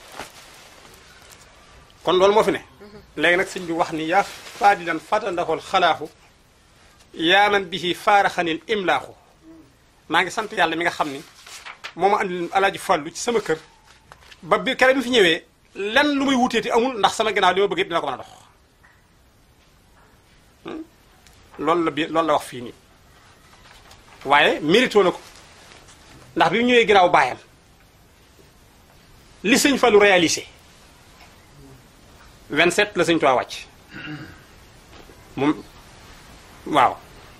kon loolu moo fi ne léegi nag sëñ bi wax ni yaa faadilan fatandaxool xalaaxu yaa man bihi faaraxanil imlaaxu maa ngi sant yàlla mi nga xam ni moo ma andi alaaji fàllu ci sama kër ba bi kere bi fi ñëwee lenn lu muy wuteeti amul ndax sama ginnaaw li ma bëgg dina ko mën a dox loolu la bi loolu la wax fii nii waaye mérito na ko ndax bi mu ñëwee ginnaaw baayam li sëñ Fallou réalisé 27 la sëñ Tuubaa wàcc moom waaw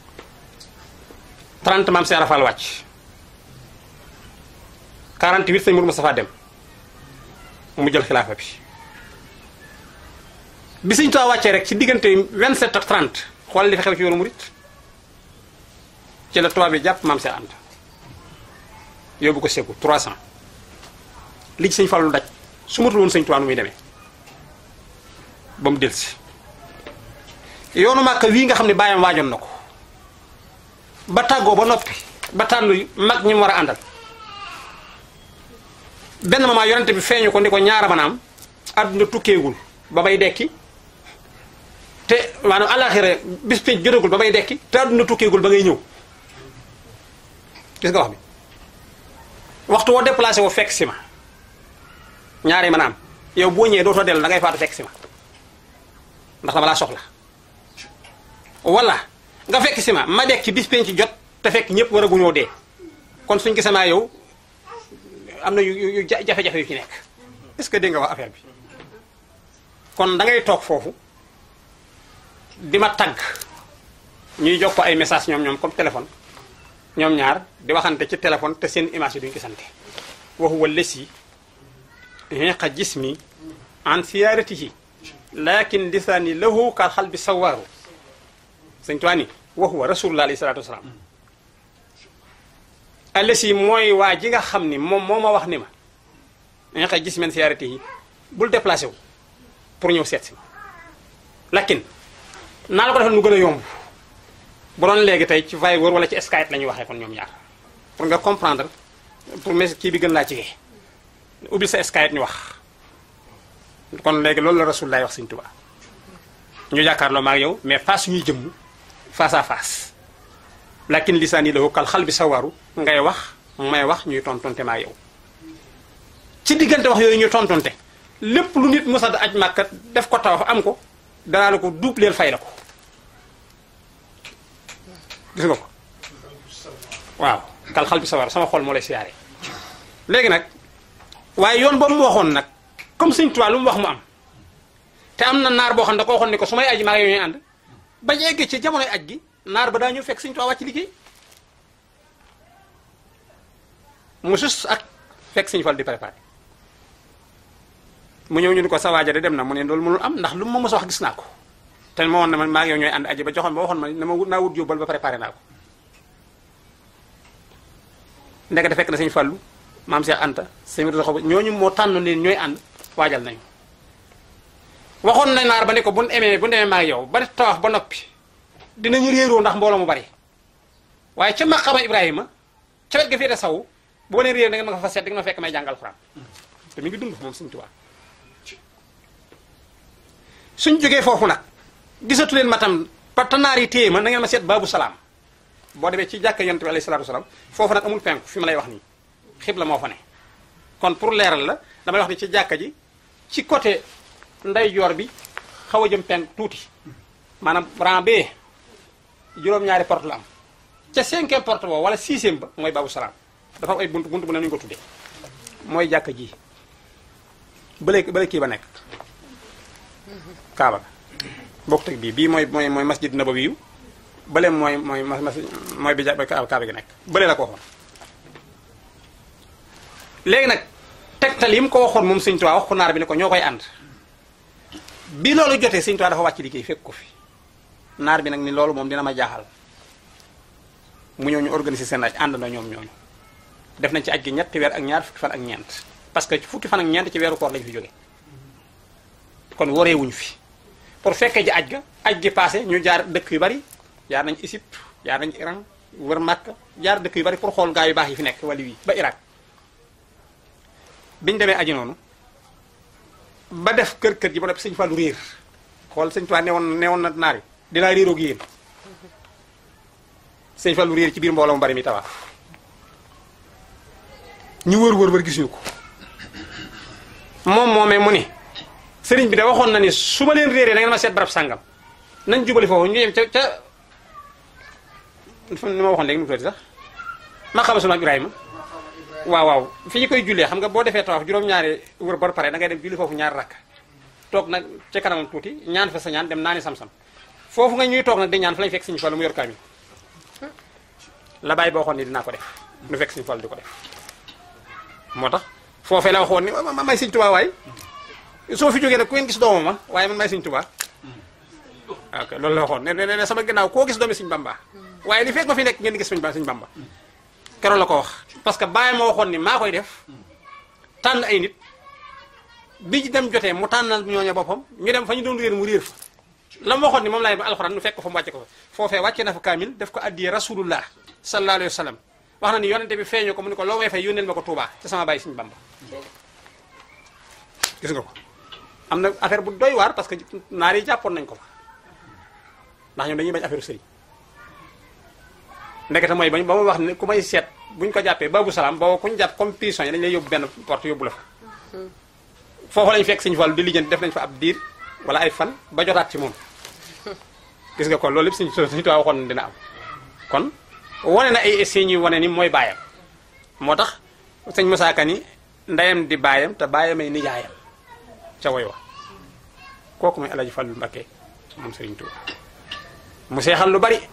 30 maam Seera Fall wàcc 48 sëñ Mourou Moustapha dem mu jël xilaafa bi bi sëñ Tuubaa wàccee rek ci diggante 27 ak 30 xool li fi xew ci yoonu murit ci la tubaab bi jàpp maam Seex Anta yóbbu ko Sékou 300 li ci sëñ Fallu daj su matul woon sëñ Tuubaa nu muy demee ba mu delsi yoonu màkk wii nga xam ne bàyyam waajoon na ko ba tàggoo ba noppi ba tànn mag ñi mu war a àndal benn moment yonente bi feeñu ko ni ko ñaara manaam àdduna tukkeegul ba may dekki te maanaam àllaaxira bis pénc jotagul ba may dekki te àdduna tukkeegul ba ngay ñëw gis nga wax bi waxtu woo déplacé woo fekk si ma ñaari manaam yow boo ñëwee dootoo dellu da ngay faatu fekk si ma ndax dama laa soxla wala nga fekk si ma ma dekk ci bis penc jot te fekk ñëpp war a guñoo dee kon suñ gisee maa yow am na yu yu jafe-jafe yu ci nekk est-ce que dégg nga wax affaire bi kon da ngay toog foofu di ma tagg ñuy jox ko ay message ñoom ñoom comme téléphone ñoom ñaar di waxante ci téléphone te seen image yi duñ gisante wa huwa lesi hiqa jismi an siyaaratihi lakin lisaani lahu kal xal bi sawaaru sëñ tuwaa ni wa huwa rasulullah alayhi salatu wasalaam allesi mooy waa ji nga xam ni moom moo ma wax ni ma hiqa jismi an siyaaratihi bul déplacé wu pour ñëw seet si ma lakin naa la ko defal nu gën a yomb bu doon léegi tey ci Viber wala ci Skype la ñuy waxee kon ñoom ñaar pour nga comprendre pour mes kii bi gën laa jege ubbil sa Skype ñu wax kon léegi loolu la Rasulullah wax Sëñ Tuubaa ñu jàkkaarloo ma ak yow mais face ñuy jëmm face à face lakin lisaani lahu kal xal bi sawaru ngay wax may wax ñuy tontonte ma ak yow ci diggante wax yooyu ñuy tontonte lépp lu nit mos a aj Màkka def ko tawaf am ko danaa la ko doubleel fay la ko gis nga ko waaw kal xal bi sawar sama xol moo lay siyaare léegi nag waaye yoon boobu mu waxoon nag comme Sëñ Tuubaa lu mu wax mu am te am na naar boo xam ne da ko waxoon ni ko su may aji maa ngi ñuy ànd bañ eggee ci jamonoy aj gi naar ba daa ñëw fekk Sëñ Tuubaa wàcc liggéey mu sus ak fekk Sëñ Fall di préparé mu ñëw ñu ni ko sa waaja de dem na mu ne loolu mënul am ndax lu ma mos a wax gis naa ko te ma woon na man maa ngi yow ñooy ànd aji ba joxoon ba waxoon ma ne ma naa wut yóbbal ba préparé naa ko ndekete fekk na sëñ Fallu maam Cheikh Anta sëñ Mudu Xob ñooñu moo tànn leen ñooy ànd waajal nañu waxoon na naar ba ne ko bu ñu emee bu ñu demee maa ngi yow ba tawaaf ba noppi dinañu réeroo ndax mbooloo mu bari waaye ca maqama Ibrahima ca wet ga féete saw boo leen réer da nga ma ko fa seet di nga ma fekk may jàngal Alxuraan te mi ngi dund moom Sëñ Tuubaa suñ jógee foofu nag gisatu leen ma tam partenaires yi téye ma na ngeen ma seet baabu salaam boo demee ci jàkka yonent bi alayhi salaatu wasalaam foofu nag amul penku fi ma lay wax nii xibla moo fa ne kon pour leeral la damay wax ni ci jàkka ji ci côté ndeyjoor bi xaw a jëm penk tuuti maanaam rang B juróom-ñaari porte la am ca cinquième porte boobu wala sixième ba mooy baabu salaam dafa am ay bunt bunt bu ne ñu ko tuddee mooy jàkka ji bële bële kii ba nekk kaaba bokk teg bii bii mooy mooy mooy masjid nabawi yu bële mooy mooy mas mas mooy bi ja kaaba gi nekk bële la ko waxoon léegi nag tegtal yi mu ko waxoon moom Sëñ Tuubaa wax ko naar bi ne ko ñoo koy ànd bi loolu jotee Sëñ Tuubaa dafa wàcc liggéey fekk ko fi naar bi nag ni loolu moom dina ma jaaxal mu ñëw ñu organiser seen aj ànd na ñoom ñooñu def nañ ci aj gi ñetti weer ak ñaar fukki fan ak ñeent parce que fukki fan ak ñeent ci weeru koor lañu fi jóge kon wareewuñu fi pour fekkee ji aj ga aj gi passé ñu jaar dëkk yu bari jaar nañ Égypte jaar nañ Iran wër Makka jaar dëkk yu bari pour xool gaa yu baax yi fi nekk wala wii ba Irak biñu demee aji noonu ba def kër kër ji ba noppi sëñ Fallu réer xool sëñ Tuubaa newoon newoon na naar yi dinaa réeroo ak yéen sëñ Fallu réer ci biir mbooloo mu bari mi tawaaf ñu wër wër wër gisuñu ko moom moomee mu ni sëriñ bi de waxoon na ni su ma leen réeree da ngeen ma seet barab sàngam nañ jubali foofu ñu yem ca ca ni ma waxoon léegi nu mu tuddati sax ma xama sunu Ibrahima waaw waaw fi ñu koy jullee xam nga boo defee tawaaf juróom-ñaari wër ba pare da ngay dem julli foofu ñaari rakk toog nag ca kanamam tuuti ñaan fa sa ñaan dem naani sam-sam foofu nga ñuy toog nag di ñaan fa lañu fekk suñu Fallu mu yor kaamil la bàyyi boo waxoon ni dinaa ko def nu fekk suñu Fallu di ko def moo tax foofee la waxoon ni ma may Sëñ Tuubaa waay soo fi jógee nag ku ngeen gis doomam ma waaye man may Sëñ Tuubaa ok loolu la waxoon ne ne ne sama ginnaaw koo gis doomi Sëñ Bamba waaye li fekk ma fi nekk ngeen gis Sëñ Bamba Sëñ Bamba keroog la ko wax parce que bàyyi ma waxoon ni maa koy def tànn ay nit bi ci dem jotee mu tànnal ñooña boppam ñu dem fa ñu doon réer mu réer fa la mu waxoon ni moom laay ba alxuraan nu fekk ko fa mu wàcce ko fa foofee wàcce na fa kaamil def ko addiyee rasulullah sallallahu alayhi wa sallam wax na ni yonente bi feeñu ko mu ne ko loo may fay yónneel ma ko Tuubaa ca sama bàyyi suñu Bamba gis nga ko am na affaire bu doy waar parce que naar yi jàppoon nañ ko fa ndax ñoom dañuy bañ affaire sëriñ ndekete mooy bañ ba mu wax ne ku may seet buñ ko jàppee babu salaam boo kuñ jàpp comme prison yi dañ lay yóbbu benn porte yóbbu la fa foofu lañ fekk Sëñ Fallu di lijjanti def nañ fa ab diir wala ay fan ba jotaat ci moom gis nga ko loolu lépp suñ suñu tuwaa waxoon dina am kon wane na ay signes yu wane ni mooy baayam moo tax sëñ Musaa Ka ni ndeyam di baayam te baayamay nijaayam ca woy wa kooku mooy Alaaji Fallu Mbakke moom Sëriñ Tuuba mu seexal lu bari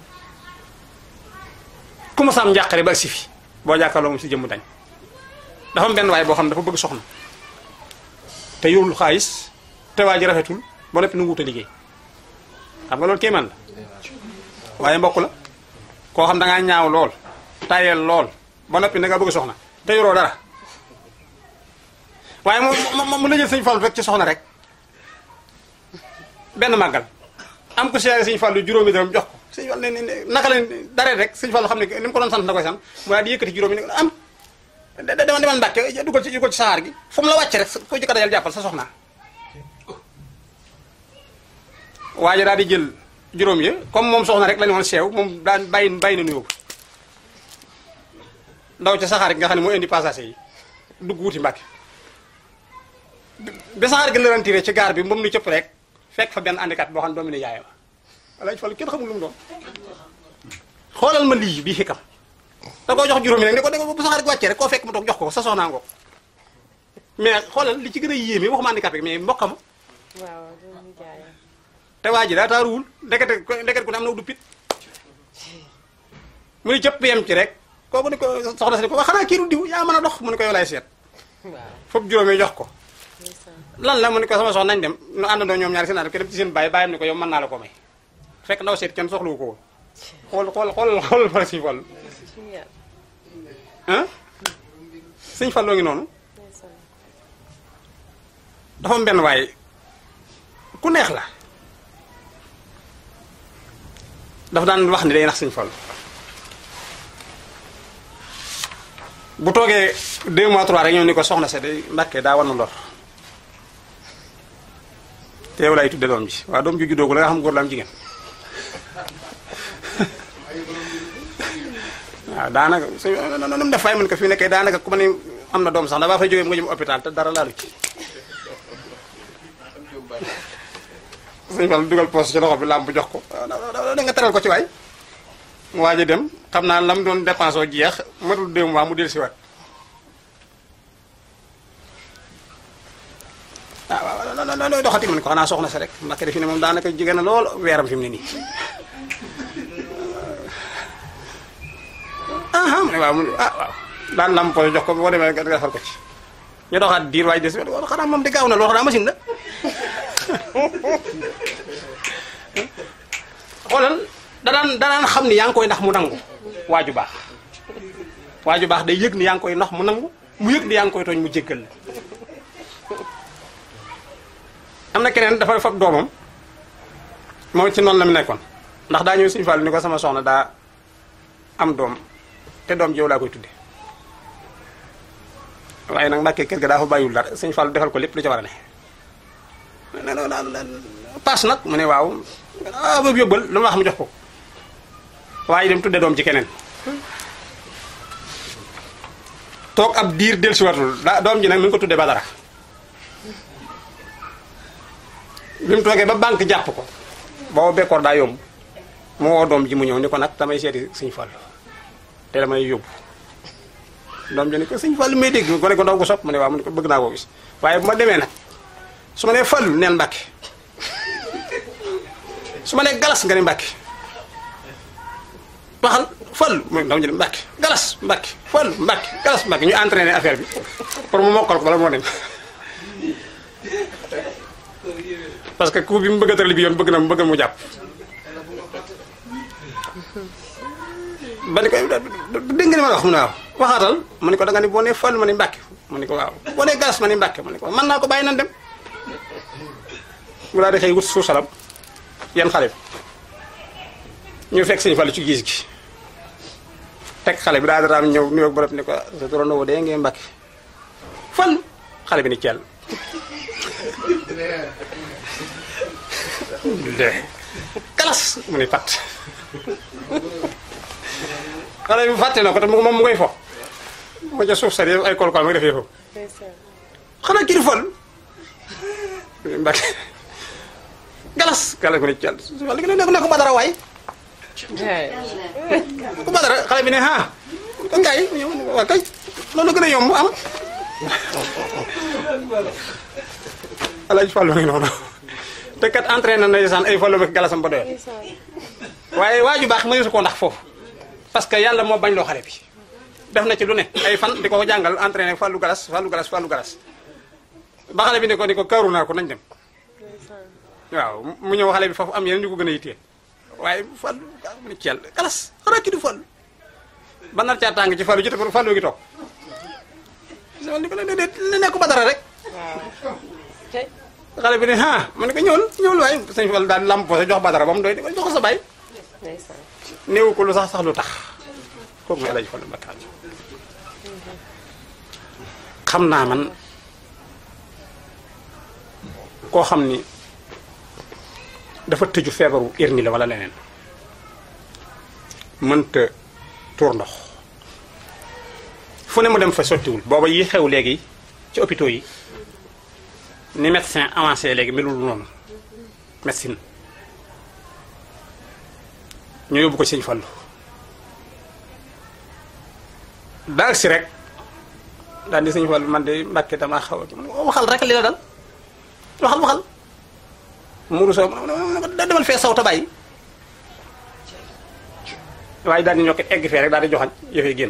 ku mu saam njàqare ba si fi boo jàkkaarloo moom si jëmm dañ dafa am benn waay boo xam ne dafa bëgg soxna te yorul xaalis te waa ji rafetul ba noppi nu wut a liggéey xam nga loolu kéemaan la waaye mbokk la koo xam da ngaa ñaaw lool tayel lool ba noppi da nga bëgg soxna te yoroo dara waaye mu mu mu la jël sëñ Fallu rek ci soxna rek benn màggal am ko seere sëñ Fallu juróomi dërëm jox ko sëñ Fallu ne ne naka la dare rek sëñ Fallu xam ne ni mu ko doon sant na koy sant mu daal di yëkkati juróomi ne am demal demal Mbàkke dugal ci dugal ci saxaar gi fu mu la wàcce rek ko jëkka dajal jàppal sa soxna waaye daal di jël juróom yi comme moom soxna rek la ñu woon seew moom daan bàyyi bàyyi na nuyoo ndaw ca saxaar gi nga xam ne moo indi passager yi dugg wuti Mbàkke bi saxaar gi la rentiré ci gaar bi moom nu cëpp rek fekk fa benn handicap boo xam ne doomu ne yaayam Alaaji Fallu kenn xamul lu mu doon xoolal ma lii bii xikam da koo jox juróomi nag ne ko ne ko bu saxaar gi wàccee rek koo fekk mu toog jox ko sa soxnaa ngoog mais xoolal li ci gën a yéeme waxuma handicapé mais mbokkam waaw doomu jaayam te waa ji daa taaruwul ndekete ndekete ku ne am na du pit mu ni cëpp yem ci rek kooku ni ko soxna si ni ko wax xanaa kii du diw yaa mën a dox mu ni ko yow laay seet waaw foofu juróomi jox ko ndeysaan lan la mu ni ko sama soxna nañ dem nu àndandoo ñoom ñaari seen ànd ko dem ci seen bàyyi bàyyam ni ko yow mën naa la ko may fekk ndaw seet kenn soxlawu ko woon xool xool xool xool fa Sëñ Fallu suñu yàlla ah Sëñ Fallu ngi noonu ndeysaan dafa am benn waaye ku neex la dafa daan wax ni day nax Sëñ Fallu bu toogee deux mois trois rek ñëw ni ko soxna sa day mbàkkee daa war na lor te yow laay tudde doom ji waaw doom ji juddoo ko la nga xam góor la am jigéen waaw daanaka su nu mu def fay mën ko fi nekkee daanaka ku ma ne am na doom sax da baa fay jógee mu nga jëm hôpital te dara laalu ci sëñ Fall dugal poos ci loxo bi làmp jox ko da nga teral ko ci waay mu waaj a dem xam naa lam doon dépensé oo jeex matul deux mois mu del si waat ah waaw looy doxati man ko xanaa soxna si rek Mbàkke defi ne moom daanaka jege na lool weeram fi mu ne nii ah mu ne waaw mu ne ah waaw daan lam poos jox ko boo demee nga defar ko ci ñu doxaat diir waaye des xanaa moom di gaaw na lool xanaa machine la xoolal danaan danaan xam ni yaa ngi koy ndax mu nangu waaju baax waaju baax day yëg ni yaa ngi koy ndax mu nangu mu yëg ni yaa ngi koy tooñ mu jéggal la am na keneen dafa fab doomam moom ci noonu la mu nekkoon ndax daa ñëw Sëñ Fallu ni ko sama soxna daa am doom te doom ji yow laa koy tudde waaye nag Mbàkke kër ga daa fa bàyyiwul dara Sëñ Fallu defal ko lépp lu ca war a ne ne ne daal paas nag mu ne waaw ah boobu yóbbal lu ma wax mu jox ko waaye dem tudde doom ci keneen toog ab diir dellusiwatul daa doom ji nag mi ngi ko tudde Badara bi mu toogee ba banque jàpp ko booba bekkoor daa yomb mu woo doom ji mu ñëw ni ko nag damay seeti Sëñ Fallu te damay yóbbu doom ji ni ko Sëñ Fallu may dégg ko ne ko ndaw ko sopp mu ne waaw mu ne ko bëgg naa koo gis waaye bu ma demee nag su ma nee Fallu neen Mbàkke su ma nee galas nga ne Mbàkke waxal Fallu mooy ndaw ñu ne Mbàkke galas Mbàkke Fallu Mbàkke galas Mbàkke ñu entraîné affaire bi pour mu mokkal ko bala moo dem parce que coup bi mu bëgg a tëral bi yoon bëgg na mu bëgg mu jàpp ba ni ko dégg nga ni ma la wax mu ne waaw waxaatal mu ne ko da nga ni boo nee Fallu ma ne Mbàkke mu ne ko waaw boo nee galas ma ni mbàkke mu ne ko mën naa ko bàyyi nan dem mu daal di xëy wut suusalam yan xale bi ñu fekk sëñ Fallu ci gis gi teg xale bi daal di raam ñëw nuyoo borom ne ko sa turandoo dee ngeen mbàkke fan xale bi ni ceel de kalas mu ni pat xale bi fàtte na ko te moom mu koy fo mu ca suuf sa di ay kolkol ma ngi defee foofu xanaa kii di fol mbàkke galas galas mu ni ceel wala gi ne ne ko badara waay ku badara xale bi ne ah ko ngaay waa kay loolu gën a yomb am alaaj Fallu ngi noonu te kat entraîné na ndeysaan ay Fallu ak galasam ba doyal waaye waaju baax mëneesu ko ndax foofu parce que yàlla moo bañ loo xale bi def na ci lu ne ay fan di ko jàngal entraîné Fallu galas Fallu galas Fallu galas ba xale bi ne ko ni ko kaaru naa ko nañ dem waaw mu ñëw xale bi foofu am yeneen ñu ko gën a yittee waaye Fallu mu ne ceel galas xanaa ki du Fallu ba nar caa tàng ci Fallu ji te Fallu gi toog li ko ne nekk ba dara rek xale bi ne ah ma ne ko ñëwul ñëwul waaye sëñ Fall daal lamp sa jox badara ba mu doy di ko jox ko sa bay néewu ko lu sax sax lu tax kooku mooy Alaaji Fallu Mbakke xam naa man koo xam ni dafa tëju feebaru hernie la wala leneen mënta tuur ndox fu ne mu dem fa sottiwul booba yi xew léegi ci hôpitaux yi ni médecin avancé léegi melul noonu médecine ñu yóbbu ko ci sëñ Fallu daal si rek daal di sëñ Fallu man de Mbàkke damaa xaw a waxal rek li la dal waxal waxal muru soo da demal fee saw ta bàyyi waaye daal di ñokk egg fee rek daal di joxañ yëfee génn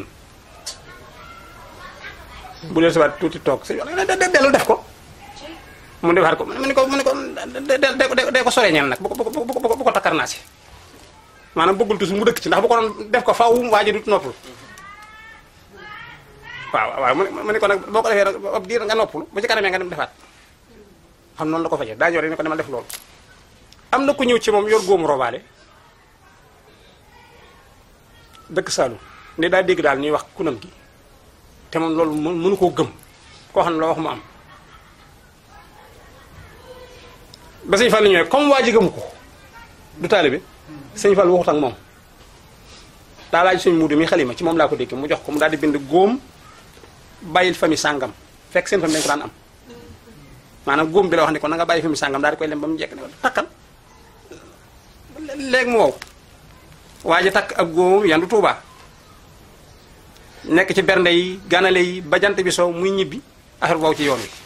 bu dee subaat tuuti toog sëñ Fallu dellu def ko mu defaat ko mu ne ko mu ne ko de de ko soree ñeel nag bu ko bu ko bu ko takkar naa si maanaam bëggul toujours mu dëkk ci ndax bu ko doon def ko faw waa ji du noppul waaw waaw mu ne ko nag boo ko defee nag ab diir nga noppul bu ci kanamee nga dem defaat xam noonu la ko fajee daa ñor ne ko demal def loolu am na ku ñëw ci moom yor góomu robaale dëkk Saalum ne daa dégg daal ñuy wax kunam gi te moom loolu mënu koo gëm koo xam ne loo wax mu am ba sëñ Fall ñëwee comme waa ji gëmu ko du taalibe sëñ Fall waxut ak moom daa laaj suñ muudu mi xalima ci moom laa ko dégg mu jox ko mu daal di bind góom bàyyil famille sàngam fekk seen famille dañ ko daan am maanaam góom bi la wax ne ko na nga bàyyi famille sàngam daal di koy lem ba mu jekk ne ko takkal léegi mu wow waa ji takk ab góom yandu Tuubaa nekk ci bernde yi ganale yi ba jant bi soo muy ñibbi affaire boobu ci yoon wi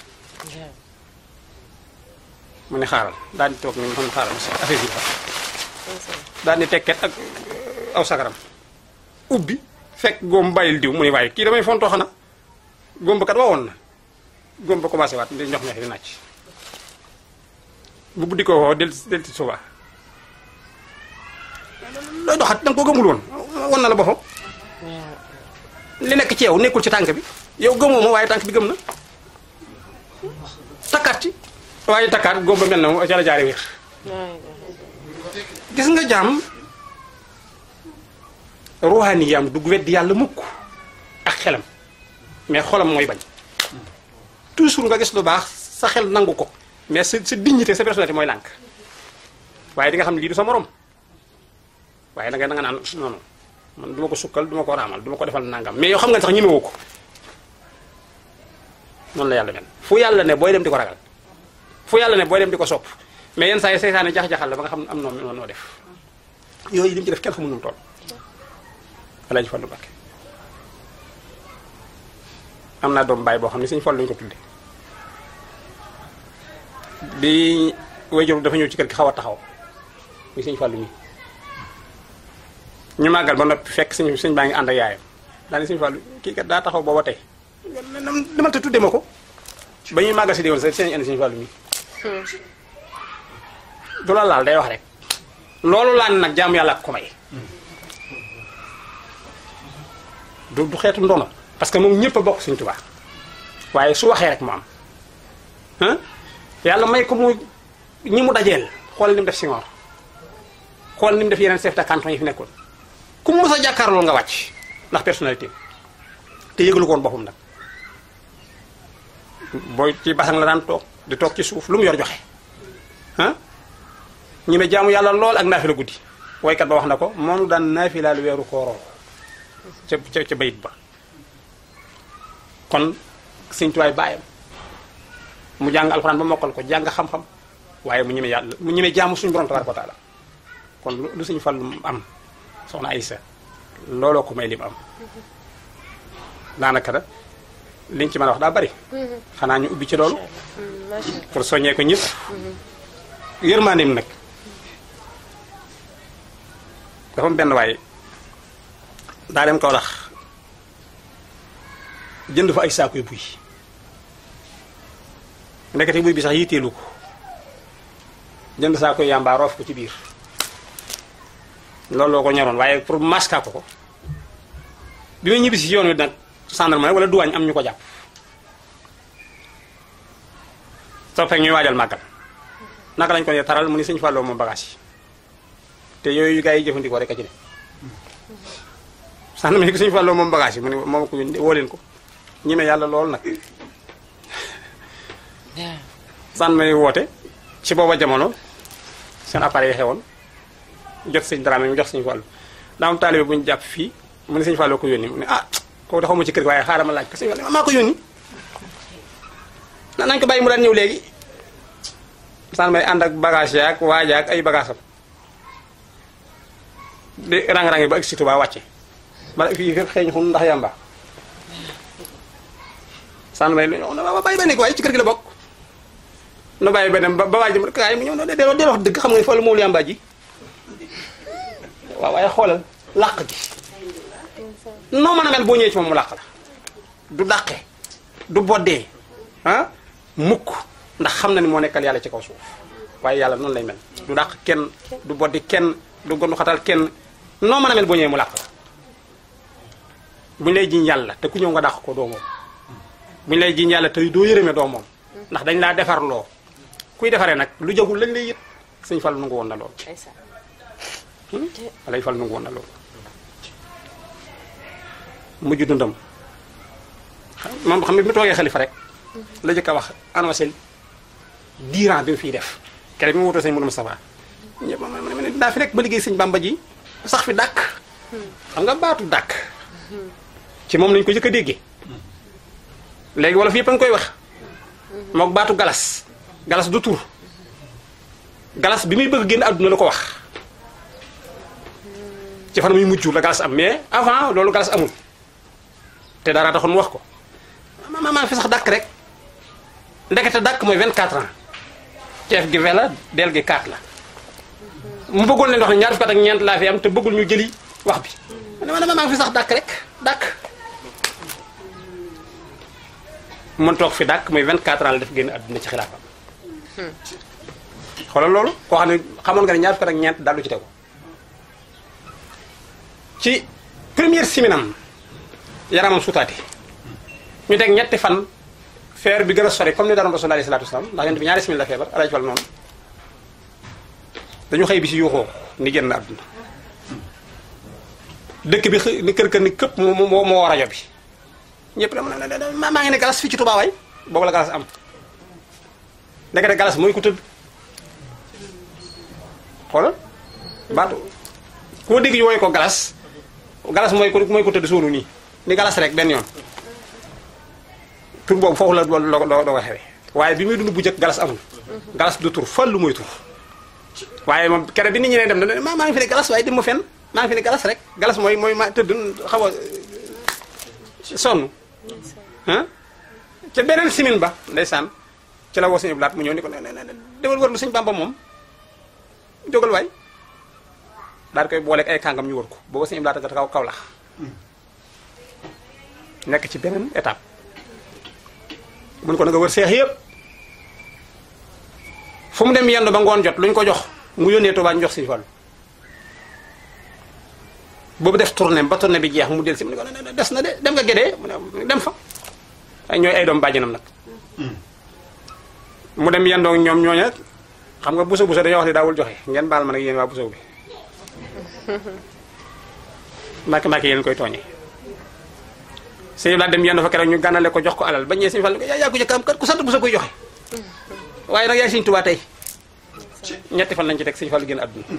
mu ne xaaral daal di toog ni mu xaaral affaire bi fa daal di tekket ak aw sagaram ubbi fekk góom bàyyil diw mu ne waaye kii damay fontoo xana góom ba kat wawoon na góom ba commencé waat di ñox ñox di nàcc bu buddi ko woo del del ci suba looy doxat danga ko gëmul woon won na la boppam li nekk ci yow nekkul ci tànk bi yow gëmoo ma waaye tànk bi gëm na takkaat ci waaye takkaat góom ba mel na ca la jaare wér gis nga jaam ruuxaani yaam dugg weddi yàlla mukk ak xelam mais xolam mooy bañ toujours nga gis lu baax sa xel nangu ko mais sa sa dignité sa personnalité mooy lànk waaye di nga xam ne lii du sa morom waaye da nga da nga naan non non man du ma ko sukkal du ma ko raamal du ma ko defal nangam mais yow xam nga sax ñemewoo ko noonu la yàlla mel fu yàlla ne booy dem di ko ragal fu yàlla ne booy dem di ko sopp mais yenn saa yi seytaane jax-jaxal la ba nga xam ne am noo noo def yooyu li mu ci def kenn xamul nu mu toll Alaaji Fallu Mbàkke am naa doom baay boo xam ne suñu Fallu lañu ko tudde bi wayjur dafa ñëw ci kër gi xaw a taxaw muy suñu Fallu mi ñu màggal ba noppi fekk suñu suñ baa ngi ànd ak yaayam daal di suñu Fallu kii kat daa taxaw booba tey dama te tudde ma ko ba ñuy màggal si déwén sax seen indi suñu Fallu mi du la laal day wax rek loolu laan nag jaamu yàlla ak ko may du du xeetu ndono parce que moom ñëpp a bokk Sëñ Tuubaa waaye su waxee rek mu am ah yàlla may ko mu ñi mu dajeel xool ni mu def Senghor xool ni mu def yeneen chef de canton yi fi nekkoon ku mu mës a jàkkaarloo nga wàcc ndax personnalité te yëgalu ko woon boppam nag booy ci basang la daan toog di toog ci suuf lu mu yor joxe ah ñi me jaamu yàlla lool ak naafila guddi waykat ba wax na ko moonu daan naafila lu weeru kooroo ca ca ca bayit ba kon sëñ tuwaay bàyyam mu jàng alxuraan ba mokkal ko jàng xam-xam waaye mu ñeme yàlla mu ñeme jaamu suñu borom tabaaraka wa taala kon lu lu suñu fallu am soxna Aysa looloo ko may lim am daanaka da liñ ci mën a wax daa bari xanaa ñu ubbi ci loolu macha allah pour soññee ko ñëpp yërmandeem nag dafa am benn waaye daa dem kaw lax jënd fa ay saakuy buy ndekete buy bi sax yitteelu ko jënd saakuy yàmbaa roof ko ci biir loolu loo ko ñoroon waaye pour maska ko ko bi may ñibbi si yoon wi nag gendarmerie wala duwaañ am ñu ko jàpp soo fekk ñuy waajal màggal naka lañ ko ne taral mu ni sëñ Fallou moom bagage yi te yooyu gars yi jëfandikoo rek a ci ne sax na ma ni ko sëñ Fallou moom bagage yi mu ne moom ko yónni woo leen ko ñime yàlla lool nag san may woote ci booba jamono seen appareil yi xewoon jot sëñ Dramé mu jox sëñ Fallou daa am taalibe bu ñu jàpp fii mu ne sëñ Fallou ko yónni mu ne ah kooku dafa mu ci kër gi waaye xaaral ma laaj ko sëñ Fallou maa ko yónni na nañ ko bàyyi mu daan ñëw léegi san may ànd ak bagage yaak waaja ak ay bagage am di rang-rang yi ba ak si Tuubaa wàcce bala fii fépp xeeñ xun ndax yàmba san may lu ñëw na ba bàyyi ba nekk waaye ci kër gi la bokk nu bàyyi beneen ba ba waaj dem kaay mu ñëw no delloo delloo wax dëgg xam nga ne Fallou moom yàmba ji waaw waaye xoolal làq gi noo mën a mel boo ñëwee ci moom mu làq la du dàqe du boddee ah mukk ndax xam na ni moo nekkal yàlla ci kaw suuf waaye yàlla noonu lay mel du dàq kenn du boddi kenn du gonu xatal kenn noo mën a mel boo ñëwee mu làq la bu ñu lay jiñ yàlla te ku ñëw nga dàq ko doo moom bu ñu lay jiñ yàlla te doo yërëme doo moom ndax dañ laa defar loo kuy defaree nag lu jagul lañ lay yët sëñ Fall nangu woon na lool ndeysaan alay Fall nangu woon na lool mujj dundam moom xam ne bi mu toogee xalifa rek la jëkk a wax annoncé diiran bi mu fiy def kere bi mu wutoo sëñ Mourou Moustapha ñëpp ma ma ne daa fi nekk ba liggéey sëñ Bamba ji sax fi dàkk xam nga baatu dàkk ci moom lañ ko jëkk a déggee léegi wala fi yëpp a ngi koy wax mook baatu galas galas du tur galas bi muy bëgg génn àdduna la ko wax ci fan muy mujj la galas am mais avant loolu galas amul te dara taxoon mu wax ko ma ma maa fi sax dàkk rek ndekete dàkk mooy 24 ans ceef gi vingt la del gi 4 la mu bëggoon leen wax ne ñaar fukki at ak ñeent laa fi am te bëggul ñu jëli wax bi ma ne ma maa fi sax dàkk rek dàkk mën toog fi dàkk mooy 24 ans la def génn àdduna ci xilaafam xoolal loolu koo xam ne xamoon nga ne ñaar fukki at ak ñeent daal du ci tegu ci première siminam yaramam sutaati ñu teg ñetti fan feer bi gën a sori comme ni daroon rasul alayhi salaatu wasalaam ndax yonent bi ñaari simin la feebar alaaji fal noonu dañu xëy bi si yuuxoo ni génn àdduna dëkk bi xë- ni kër kër ni këpp moo moo moo rajo bi ñëpp dama ne maa ngi ne galas fii ci Tuubaa waay boobu la galas am ndekete galas mooy ku tëdd xoolal baatu koo dégg ñu woy ko galas galas mooy ko mooy ko tëdd suunu nii ni galas rek benn yoon tur boobu foofu la doo doo doo ko xewee waaye bi muy dund bu njëkk galas amul galas du tur fallu mooy tur waaye moom kere bi nit ñi ne dem na maa maa ngi fi ne galas waaye dem ma fenn maa ngi fi ne galas rek galas mooy mooy ma tëdd xaw a sonn ah ca beneen simin ba ndeysaan ci la woo suñu blaat mu ñëw ni ko ne ne ne demal wër lu suñu bamba moom jógal waay daal di koy booleeg ay kàngam ñu wër ko booba suñu blaat nga kaw kaw lax nekk ci beneen étape mun ko na nga wër seex yëpp fu mu dem yendu ba ngoon jot lu ñu ko jox mu yónnee Tuubaa ñu jox Sëñ Fallu boobu def tournée ba tournée bi jeex mu del si mu ne ko ne des na de dem nga gédee mu ne dem fa ñooy ay doom bàjjanam nag mu dem yendoo ñoom ñooña xam nga buso buso dañoo wax ne daawul joxe ngeen baal ma nag yéen waa buso bi mbàkke mbàkke yéen koy tooñee sëñ laa dem yendu fa keroog ñu gànnale ko jox ko alal ba ñëwee sëñ Fall ko yaa yaa ko jëkk am kat ku sant buso koy joxe waaye nag yaay sëñ Tuubaa tey ñetti fan lañ ci teg sëñ Fall génn àdduna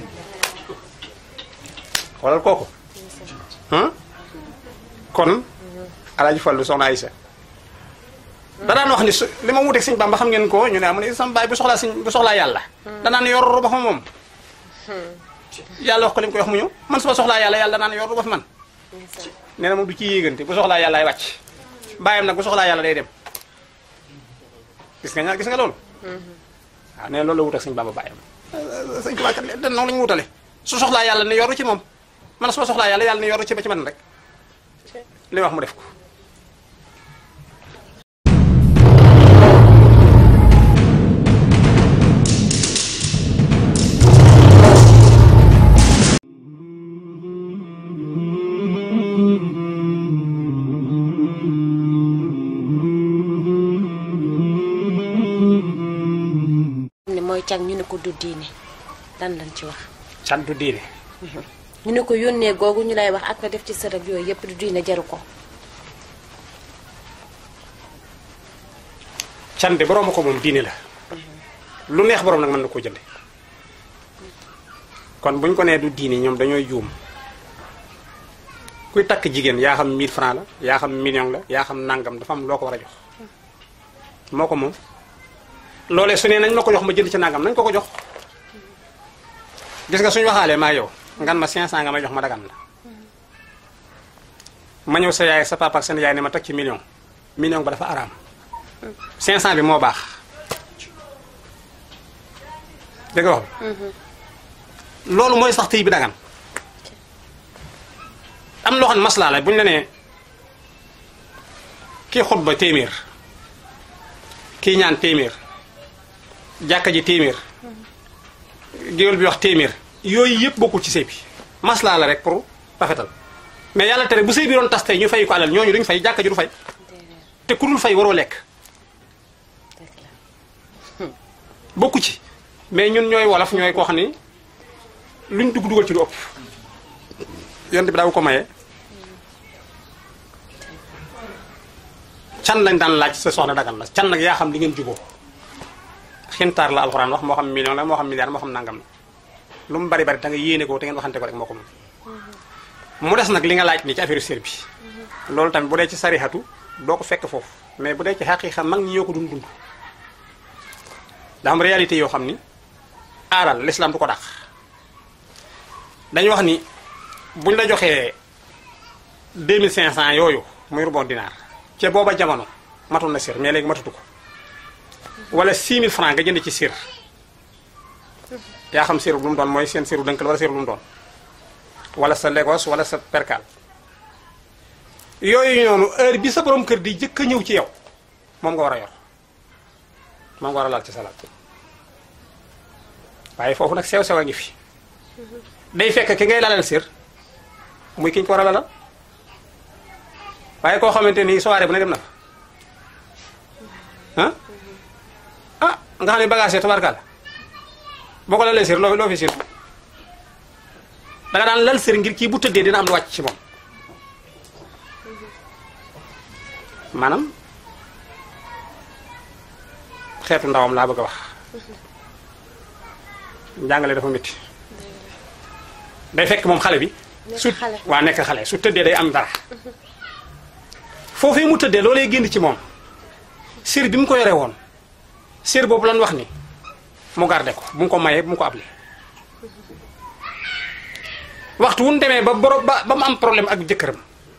xoolal kooku ah kon alaaji Fallu soxna Aysa da daan wax ni su li ma wuteeg sëñ Bamba xam ngeen ko ñu ne amu ne sama baay bu soxlaa sëñ bu soxlaa yàlla danaan yor ba fa moom yàlla wax ko li mu koy wax mu ñëw man su ma soxlaa yàlla yàlla danaan yor ba fi man nee na moom du ci yéegante bu soxlaa yàlla ay wàcc bàyyam nag bu soxlaa yàlla day dem gis nga ñaa gis nga loolu waaw nee na loolu la wut ak sëñ Bamba bàyyam sëñ Tuubaa kat den noonu la ñu wutale su soxlaa yàlla ne yoru ci moom man su ma soxlaa yàlla yàlla ne yoru ci ba ci man rek li wax mu def ko ne mooy càng ñu ne ko du diine lan lañ ci wax can du diine ñu ne ko yónnee googu ñu lay wax ak nga def ci sërëg yooyu yëpp du diine jaru ko can de borom ko moom diine la lu neex borom nag mën na koo jënde kon buñ ko nee du diine ñoom dañooy juum kuy takk jigéen yaa xam 1000 francs la yaa xam million la yaa xam nangam dafa am loo ko war a jox moo ko moom loolee su nee nañ ma ko jox ma jënd ci nangam nañ ko ko jox gis nga suñu waxaalee maa yow ngan ma 500 nga may jox ma dagan la ma ñëw sa yaay sa papa ak seen yaay ne ma teg ci million million ba dafa araam 500 bi moo baax dégg nga wax loolu mooy sax tey bi dagan am loo xam ne maslaa la bu ñu la nee kii xutba téeméer kii ñaan téeméer jàkka ji téeméer géwél bi wax téeméer yooyu yëpp bokkul ci sëy bi maslaa la rek pour rafetal mais yàlla tere bu sëy bi doon tas tey ñu fay ko alal ñooñu duñ fay jàkka ji du fay te ku dul fay waroo lekk bokku ci mais ñun ñooy wolof ñooy koo xam ni luñ dugg dugal ci lu ëpp yonent bi daaw ko maye can lañ daan laaj sa soxna dagan la can nag yaa xam li ngeen juboo xintaar la alxuraan wax moo xam million la moo xam milliard moo xam nangam la lu mu bari bari da nga yéene ko te ngeen waxante ko rek moo ko moom mu des nag li nga laaj ni ci affaire sër bi loolu tamit bu dee ci sarixatu doo ko fekk foofu mais bu dee ci xaqiiqa mag ñi ñoo ko dund dund daa am réalité yoo xam ni aaral l'islam du ko dàq dañu wax ni buñ la joxee 2500 yooyu muy rubon dinaar ca booba jamono matoon na sir mais léegi matatu ko wala 6000 francs nga jënd ci sir yaa xam siru lu mu doon mooy seen siru dënk la wala siru lu mu doon wala sa Lagos wala sa percal yooyu noonu heure bi sa borom kër di jëkk a ñëw ci yow moom nga war a yor moom nga war a laal ci salaat waaye foofu nag sew sew a ngi fi day fekk ki ngay lalal sir muy ki ñu ko war a lalal waaye koo xamante ni soirée bu ne dem na fa ah ah nga xam ne bagage yi tabarkaal boo ko lalee sir loo loo fi sir da nga daan lal sir ngir kii bu tëddee dina am lu wàcc ci moom maanaam xeetu ndawam laa bëgg a wax njàngale dafa métti day fekk moom xale bi su Nekk xale. waa nekk xale su tëddee day am dara foofee mu tëddee loolee génn ci moom sir bi mu ko yore woon sir boobu lan wax ni mu garde ko bu mu ko mayee bu mu ko able waxtu wu ñu demee ba boro ba ba mu am problème ak jëkkëram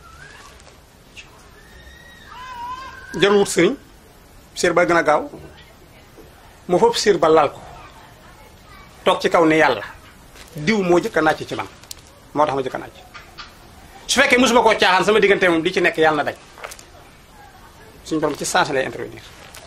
jarul wut sëriñ sir ba gën a gaaw mu foofu sir ba lal ko toog ci kaw ne yàlla diw moo jëkk a nàcc ci man moo tax ma jëkk a nàcc su fekkee mosuma koo caaxaan sama diggante moom di ci nekk yàlla na dañ suñu borom ci sens lay intervenir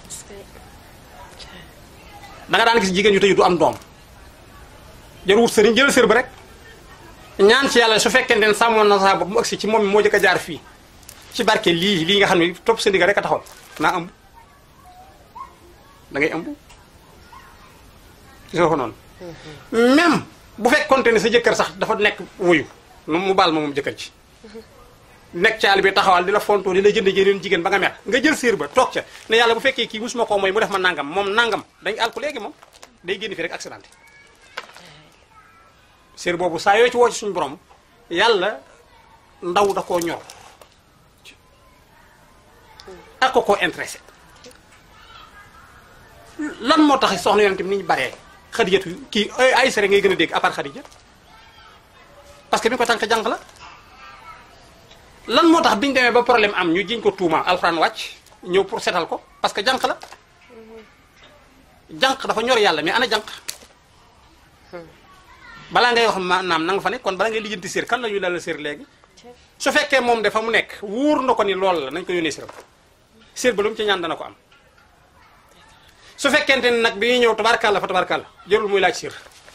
da nga daan gis jigéen ñu tëju du am doom jarul wut sëriñ jël sër ba rek ñaan ci yàlla su fekkente ne sàmmoon na saa bopp mu agsi ci moom moo jëkk a jaar fii ci barke lii lii nga xam ne topp sa ndigal rek a taxoon naa ëmb da ngay ëmb gis nga ko noonu même bu fekkoonte ne sa jëkkër sax dafa nekk wuyu nu mu baal ma moom jëkkër ci nekk ci àll bi taxawal di la fontoo di la jënd jëneen jigéen ba nga mer nga jël séer ba toog ca ne yàlla bu fekkee kii musuma koo mooy mu def ma nangam moom nangam dañ àl ko léegi moom day génn fi rek accidenté séer boobu saa yoo ci woo ci suñu borom yàlla ndaw da koo ñor ak ko koo intéressé lan moo tax soxna yonent bi ni ñu baree xadijatu kii ay ay sere ngay gën a dégg à part xadija parce que bi ko tànk jànq la lan moo tax biñu demee ba problème am ñu jiñ ko tuuma alxuraan wàcc ñëw pour setal ko parce que jànq la jànq dafa ñor yàlla mais ana jànq balaa ngay wax maanaam na nga fa ne kon balaa ngay lijjanti séer kan la ñuy dalal séer léegi su fekkee moom dafa mu nekk wóor na ko ni loolu la nañ ko yónnee séeram séer ba lu mu ci ñaan dana ko am su fekkente ni nag bi ñuy ñëw tabarkàlla fa tabarkàlla jërul muy laaj séer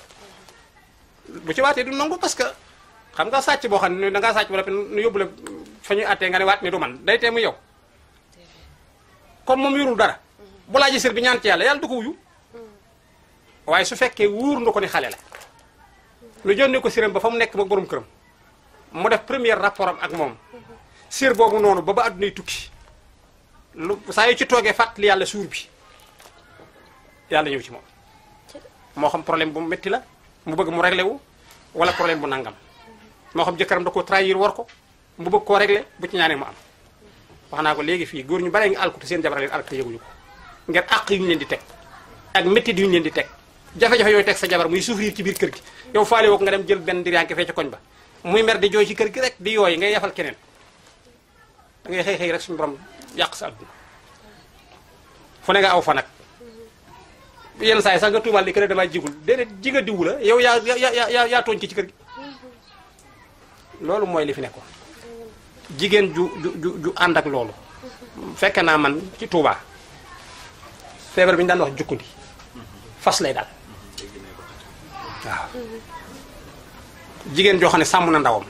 bu ci waatee du nangu parce que xam nga sàcc boo xam ne da ngaa sàcc ba noppi nu yóbbu la fa ñuy àttee nga ne waat ni du man day tee mu yow comme moom yorul dara bu laajee séer bi ñaan ci yàlla yàlla du ko wuyu waaye su fekkee wóor na ko ni xale la lu jëndee ko séeram ba fa mu nekk moom borom këram mu def premier rapport am ak moom séer boobu noonu ba ba addunay tukki lu saa yu ci toogee fàttali yàlla suur bi yàlla ñëw ci moom moo xam problème bu métti la mu bëgg mu réglé wu wala problème bu nangam moo xam jëkkëram da ko trahir war ko mu bëgg koo réglé bu ci ñaanee mu am wax naa ko léegi fii góor ñu bare ngi alku te seen jabar leen alku te yëguñu ko ngeen àq yu ñu leen di teg ak métti yu ñu leen di teg jafe-jafe yooyu teg sa jabar muy souffrir ci biir kër gi yow faale woo ko nga dem jël benn diriyànke fee ca koñ ba muy mer di jooy ci kër gi rek di yooy ngay yafal keneen da ngay xëy xëy rek suñu borom yàq sa adduna fu ne nga aw fa nag yenn saa yi sax nga tuumaal ni kër damay jigul déedéet ji nga diwu la yow yaa yaa yaa yaa tooñ ci ci kër gi loolu mooy li fi nekkoon jigéen ju ju ju ju ànd ak loolu fekke naa man ci Touba feebar bi ñu daan wax jukkundi fas lay daal waaw jigéen joo xam ne sàmm na ndawam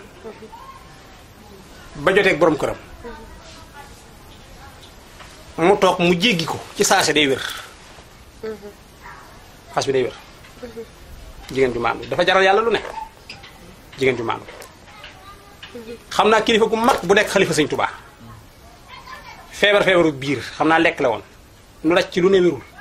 ba joteeg borom këram mu toog mu jéggi ko ci saase day wér fas bi day wér jigéen ju maandu dafa jaral yàlla lu ne jigéen ju maandu xam naa kilifa gu mag bu nekk xalifa sëñ Touba feebar feebaru biir xam naa lekk la woon nu daj ci lu ne wérul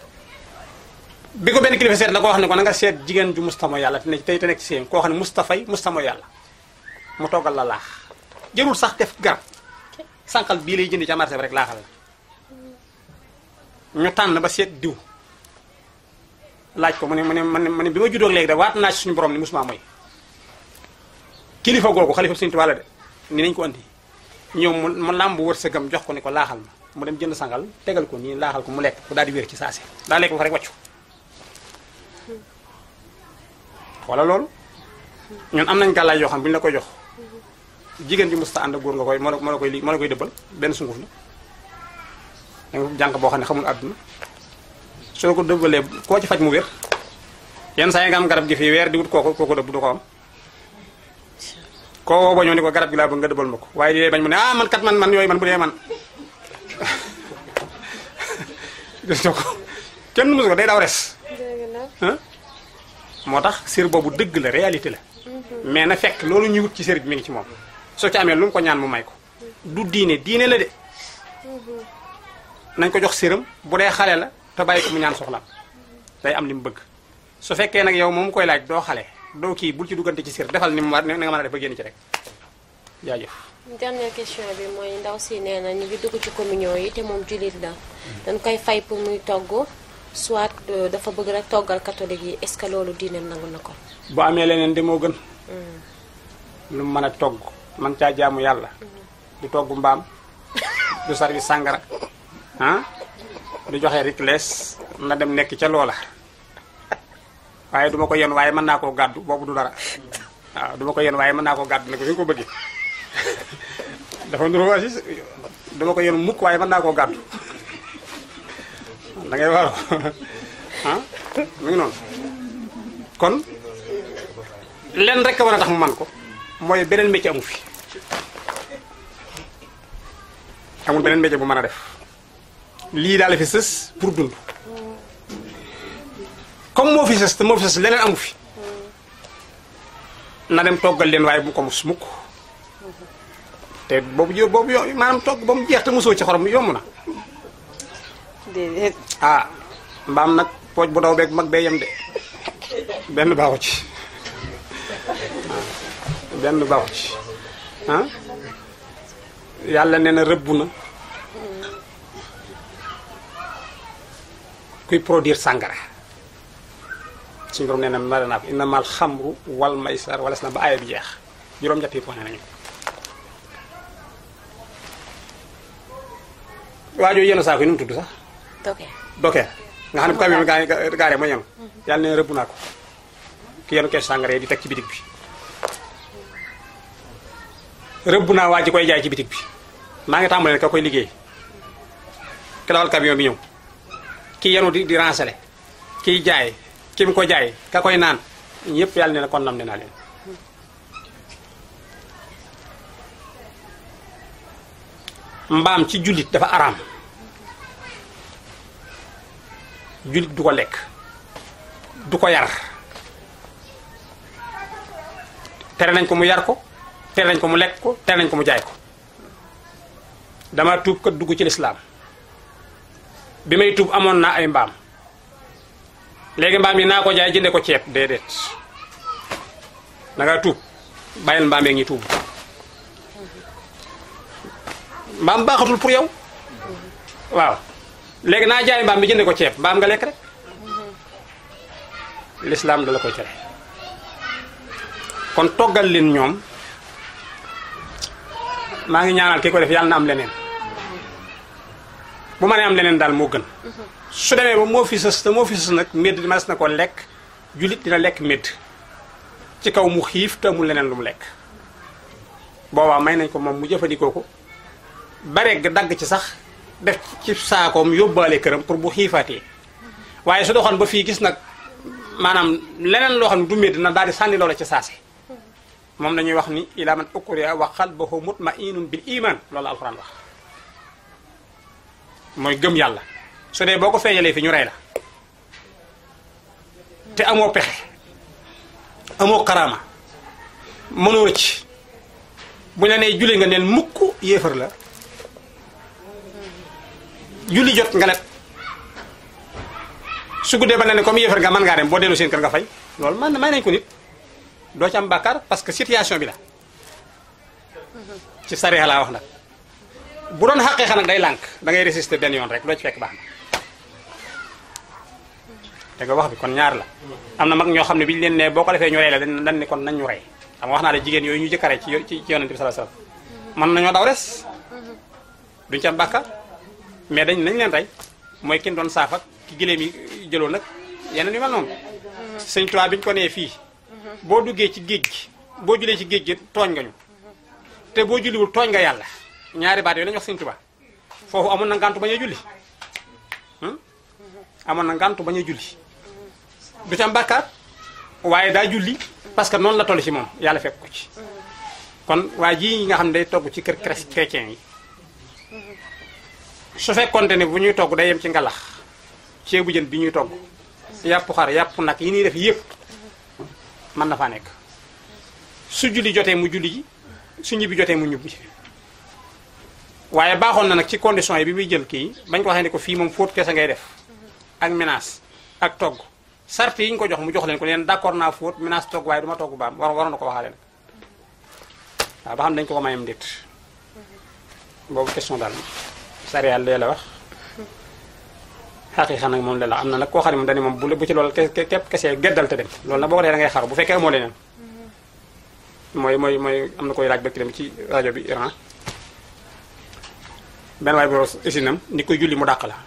bi ko benn kilifa seet la ko wax ne ko na nga seet jigéen ju mustamo yàlla te ne tey te nekk ci seen koo xam ne mustafay mustamo yàlla mu toggal la laax jërul sax def garab sànqal bii lay jëndi ca marché bi rek laaxal la ñu tànn ba seet diw laaj ko mu ne mu ne mu ne bi ma juddoo léegi de waat naa ci suñu borom ni musuma mooy kilifa googu xalifa suñu tubaab la de ni nañ ko andi ñëw mu mu làmb wërsëgam jox ko ni ko laaxal ma mu dem jënd sangal tegal ko nii laaxal ko mu lekk ku daal di wér ci saase daa lekk ba fa rek wàccu wala loolu ñun am nañ gàllaay yoo xam bu ñu la koy jox jigéen ji musta ànd ak góor nga koy moo la moo la koy li moo la koy dëbbal benn sunguf la da nga jànq boo xam ne xamul àdduna soo ko dëbbalee koo ci faj mu wér yenn saa yi nga am garab gi fii weer di wut kooku kooku dëbb du ko am koo woo ba ñëw ni ko garab gi laa bëgg nga dëbbal ma ko waaye di bañ mu ne ah man kat man man yooyu man bu dee man gis nga ko kenn musu ko day daw res moo tax sér boobu dëgg la réalité la mais na fekk loolu ñuy wut ci sér bi mi ngi ci moom soo ci amee lu mu ko ñaan mu may ko du diine diine la de nañ ko jox séram bu dee xale la te bàyyi ko mu ñaan soxlaam day am li mu bëgg su fekkee nag yow moom koy laaj doo xale doo kii bul ci duggante ci sér defal ni mu war na nga mën a def ba génn ci rek jaajëf dernière question bi mooy ndaw si nee na ñu ngi dugg ci communion yi te moom jullit la dañ koy fay pour muy togg soit dafa bëgg rek toggal catholique yi est-ce que loolu diineem nangu na ko bu amee leneen de moo gën lu mu mën a togg man caa jaamu yàlla du togg mbaam du service sàngara ah du joxe ricles na dem nekk ca loola waaye duma ko yen waaye mën naa koo gàddu boobu du dara waaw duma ko yen waaye mën naa koo gàddu ne ko fi nga ko bëggee dafa nuru aussi duma ko yen mukk waaye mën naa koo gàddu da ngay waro ah mu ngi noonu kon lenn rek a war a tax mu man ko mooy beneen métier amu fi amul beneen métier bu mën a def lii daal la fi sës pour dund comme moo fi sës te moo fi sës leneen amu fi na dem toggal leen waaye bu ko mus mukk te boobu jo boobu yo maanaam togg ba mu jeex te mosoo ci xorom yomb na déedéet ah mbaam nag pooj bu daw beeg mag bee yem de benn baaxu ci benn baaxu ci ah yàlla nee na rëbb na kuy produire sàngara suñu borom nee na mara naa ko inna mal xamru wal maysar wala si na ba aaya bi jeex juróom-ñett yi point nañu waajoo yenn saako yi nu mu tudd sax ok dokeer nga xam ne bu camion bi gaa gaaree mooy yenu yàlla ne rëbb naa ko ki yenu kees sàngara yi di teg ci bitig bi rëbb naa waa ji koy jaay ci bitig bi maa ngi tàmbalee ka koy liggéey ki dawal camion bi ñëw ki yenu di di rancale kiy jaay ki mu ko jaay ka koy naan ñëpp yàlla ne na kon nam ne naa leen mbaam ci jullit dafa araam jullit du ko lekk du ko yar tere nañ ko mu yar ko tere nañ ko mu lekk ko tere nañ ko mu jaay ko dama tuub kat dugg ci lislaam bi may tuub amoon naa ay mbaam léegi mbaam yi naa ko jaay jënde ko ceeb déedéet da nga tuub bàyyil mbaam yeeg ñi tuub mbaam baaxatul pour yow waaw léegi naa jaay mbaam bi jënde ko ceeb mbaam nga lekk rek lislaam da la koy tere kon toggal leen ñoom maa ngi ñaanal ki ko def yàlla na am leneen bu ma nee am leneen daal moo gën su demee ba moo fi sës te moo fi sës nag médd mas na ko lekk jullit dina lekk médd ci kaw mu xiif te amul leneen lu mu lekk boobaa may nañ ko moom mu jëfandikoo ko bare dagg ci sax def ci saakoom yóbbaale këram pour bu xiifaatee waaye su doxoon ba fii gis nag maanaam leneen loo xam ne du médd na daal di sànni loola ci saase moom lañuy wax ni ila man ukriha wa qalbuhu mutma'innun bil iman loolu alxuraan wax mooy gëm yàlla su dee boo ko feeñalee fi ñu rey la te amoo pexe amoo karaama mënoo rëcc bu ñu la nee julli nga neen mukk yéefar la julli jot nga let su guddee ba ne ne comme yéefar nga mën ngaa dem boo dellu seen kër nga fay loolu man may nañ ko nit doo ci am bàkkaar parce que situation bi la ci sariya laa wax nag bu doon xaqee xa nag day lànk da ngay résister benn yoon rek doo ci fekk baax na te nga wax bi kon ñaar la am na mag ñoo xam ne bi ñu leen ne boo ko defee ñu rey la dañ dañ ne kon nañ ñu rey xam nga wax naa la jigéen yooyu ñu jëkkare ci ci ci yonent bi sallallahu alayhi wasallam mën nañoo daw res duñ ci am bàkkaar mais dañ nañ leen rey mooy kin doon saaf ak ki gileem yi jëloon nag yeneen yu mel noonu sëñ Tuubaa bi ñu ko nee fii boo duggee ci géej gi boo julee ci géej gi tooñ nga ñu te boo julliwul tooñ nga yàlla ñaari baat yooyu lañu wax sëñ Tuubaa foofu amoon na ngàntu bañ a julli amoon na ngàntu bañ a julli du ci am bàkkaar waaye daa julli parce que noonu la toll ci moom yàlla fekk ko ci kon waa ji nga xam ne day togg ci kër chrétien yi su fekkonte ne bu ñuy togg day yem ci ngalax ceebu jën bi ñuy togg yàpp xar yàpp nag yi ñuy def yëpp mën na faa nekk su julli jotee mu julli ji su ñibbi jotee mu ñibbi waaye baaxoon na nag ci condition yi bi muy jël kii bañ ko waxee ne ko fii moom fóot kese ngay def ak menace ak togg sart yi ñu ko jox mu jox leen ko leen d'accord naa fóot menace togg waaye du ma togg baam war waroon na ko waxaale nag waaw ba xam dañ ko ko mayam déet boobu question daal sariya lee la wax xaqiiqa nag moom lee la am na nag koo xam ne moom dañu moom bu bu ci loolu képp kese geddal te dem loolu nag boo ko dee da ngay xaru bu fekkee amoo leneen mooy mooy mooy am na koy laaj bëkk dem ci rajo bi Iran benn waay boo isinam ni koy julli mu dàq la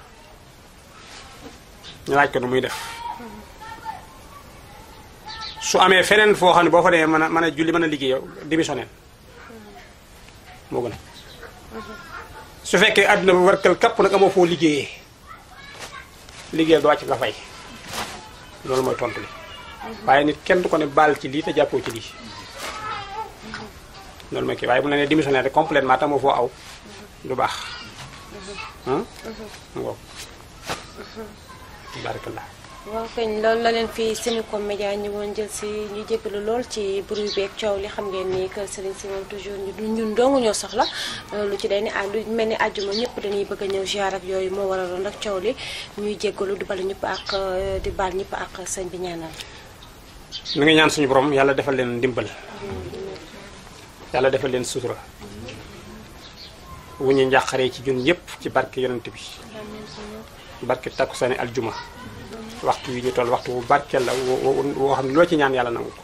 ñu laaj ko nu muy def su amee feneen foo xam ne boo fa demee mën a mën a julli mën a liggéey yow démissionnel moo gën a su fekkee àdduna bu warkal kapp nag amoo foo liggéeyee liggéeyal du wàcc nga fay loolu mooy tontu li waaye nit kenn du ko ne baal ci lii te jàppoo ci lii loolu mooy kii waaye bu la nee démissionnaire complètement te amoo foo aw du baax ah ngoog barakallah waaw kañ loolu la leen fi Senego Média ñëwoon jël si ñu jégalu lool ci bruit beeg coow li xam ngeen ni que Serigne si moom toujours ñu ñun dong ñoo soxla lu ci day ni ah lu mel ni àjjuma ñëpp dañuy bëgg a ñëw ziar ak yooyu moo waraloon rek coow li ñuy jégalu di balu ñëpp ak di baal ñëpp ak sëñ bi ñaanal. mi ngi ñaan suñu borom yàlla defal leen ndimbal yàlla defal leen sutura wu ñu njàqaree ci ñun ñëpp ci barke yonent bi barke takkusaani aljuma waxtu yi ñu toll waxtu bu barkeel la woo woo xam ne loo ci ñaan yàlla nangu ko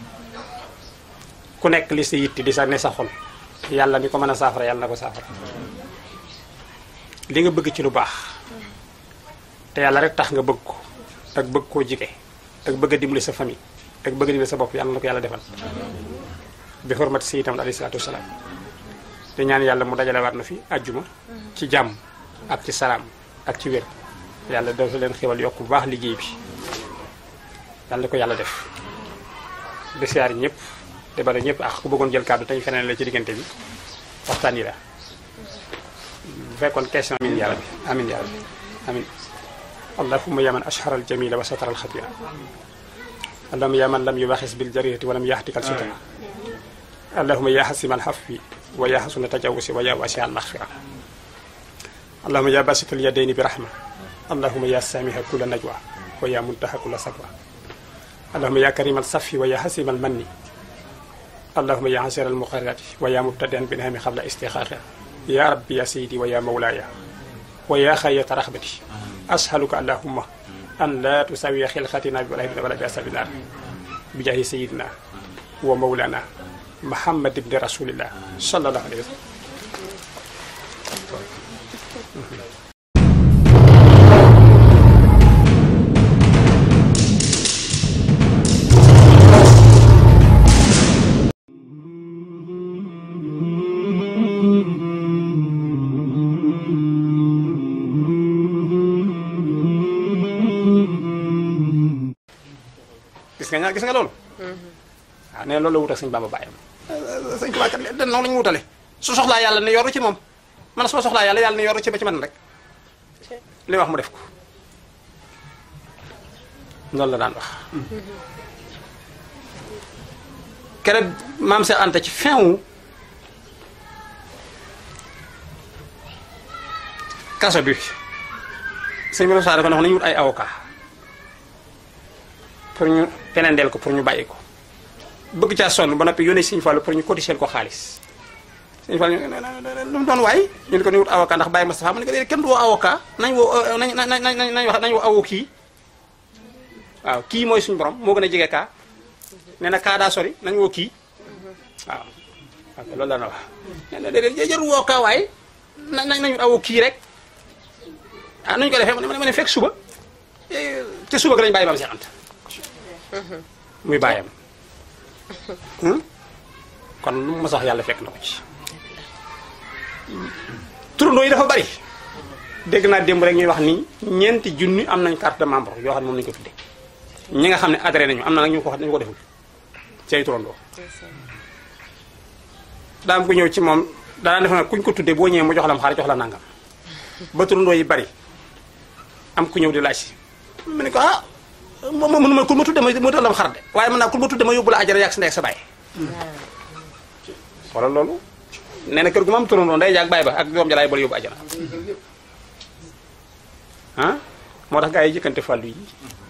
ku nekk li sa yitti di sa ne sa xol yàlla mi ko mën a saafara yàlla na ko saafara li nga bëgg ci lu baax te yàlla rek tax nga bëgg ko ak bëgg koo jige ak bëgg a dimbali sa famille ak bëgg a dimbali sa bopp yàlla na ko yàlla defal bi xormati sayyidina alayhi salaatu wasalaam te ñaan yàlla mu dajale waat na fi àjjuma ci jàmm ak ci salaam ak ci wér yàlla dafa leen xewal yokk bu baax liggéey bi yàlla na ko yàlla def di siyaar ñëpp te bala ñëpp ak ku bëggoon jël kàddu tey feneen la ci diggante bi waxtaan yi la bu fekkoon question amin ya rabbi amin ya rabbi amin allahumma ya man ashhara al jamila wa satara al xatira allahumma ya man lam yubaxis bil jarirati wa lam yaxtikal sutura allahumma ya xasima al xafwi wa ya xasuna tajawusi wa ya wasi al maxfira allahumma ya basit al yadayni bi rahma allahumma ya samiha kula najwa wa ya muntaha kula sakwa allahumma ya karima al safi wa ya xasima al manni allahumma ya xasira al muqarrati wa ya mubtadian binahami xabla istixaaxa ya rabbi ya sayidi wa ya mawlaaya wa ya xayyata raxbati ashaluka allahumma an la tusawiya xilqatina bi wala wala bi asabi naar bi jaahi sayidina wa mawlana muhammad ibni rasulillah sallallahu alayhi wa sallam gis nga ñaa gis nga loolu waaw nee loolu la wut ak sëñ Bamba bàyyam sëñ Tuubaa kat den noonu la ñu wutale su soxlaa yàlla ne yoru ci moom man su ma soxlaa yàlla yàlla ne yoru ci ba ci man rek li wax mu def ko loolu la daan wax keroog maam Seex Anta ci fin wu kaso bi sëñ bi Moussa dafa ne nañu wut ay avocat pour ñu penendeel ko pour ñu bàyyi ko bëgg caa sonn ba noppi yónnee Sëñ Fallu pour ñu cotiser ko xaalis Sëñ Fallu lu mu doon waay ñu ne ko ñu wut avocat ndax bàyyi Moustapha mu ne ko déedéet kenn du woo avocat nañ woo nañ nañ nañ nañ wax nañ woo awo kii waaw kii mooy suñu borom moo gën a jege kaa nee na kaa daa sori nañ woo kii waaw ok loolu la na wax nee na déedéet jarul woo kaa waaye nañ nañ wut awo kii rek ah nañu ko defee ma ne fekk suba te suba ga lañ bàyyi maam Seex Anta muy bàyyam kon lu ma sax yàlla fekk na ko ci turandoo yi dafa bari dégg naa démb rek ñuy wax ni ñeenti junni am nañ carte de membre yoo xam ne moom lañu ko tuddee ñi nga xam ne adhéré nañu am na nag ñu ko wax dañu ko deful ci ay turandoo daa am ku ñëw ci moom daanaa def na kuñ ko tuddee boo ñëwee mu jox la xaar jox la nangam ba turandoo yi bari am ku ñëw di laaj si mu ne ko ah moom moom mënuma ku ma tudde ma mu talam xar de waaye mën naa ku ma tudde ma yóbbu la ajara yàgg sa ndey ak sa baay wala loolu nee na kër gu ma am turandoo ndey jaag baay ba ak doom jalaay bala yóbbu ajara ah moo tax gaa yi jëkkante fàllu yi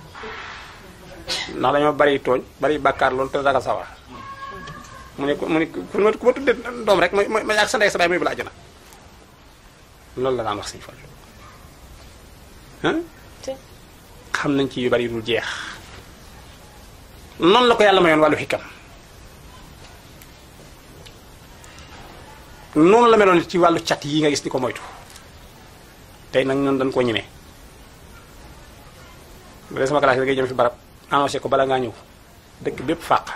ndax dañoo bari tooñ bari bàkkaar loolu te ragal sawar mu ne mu ne ku ma ku ma tudde doom rek ma ma yàgg sa ndey ak sa baay ma yóbbu la ajara loolu la daan wax sëñ Fallu ah xam nañ ci yu bari dul jeex noonu la ko yàlla mayoon wàllu xikam noonu la meloon ci wàllu cat yi nga gis di ko moytu tey nag ñun dañ koo ñemee bu dee sama classe da ngay jëm fi barab annoncé ko bala ngaa ñëw dëkk bépp fàq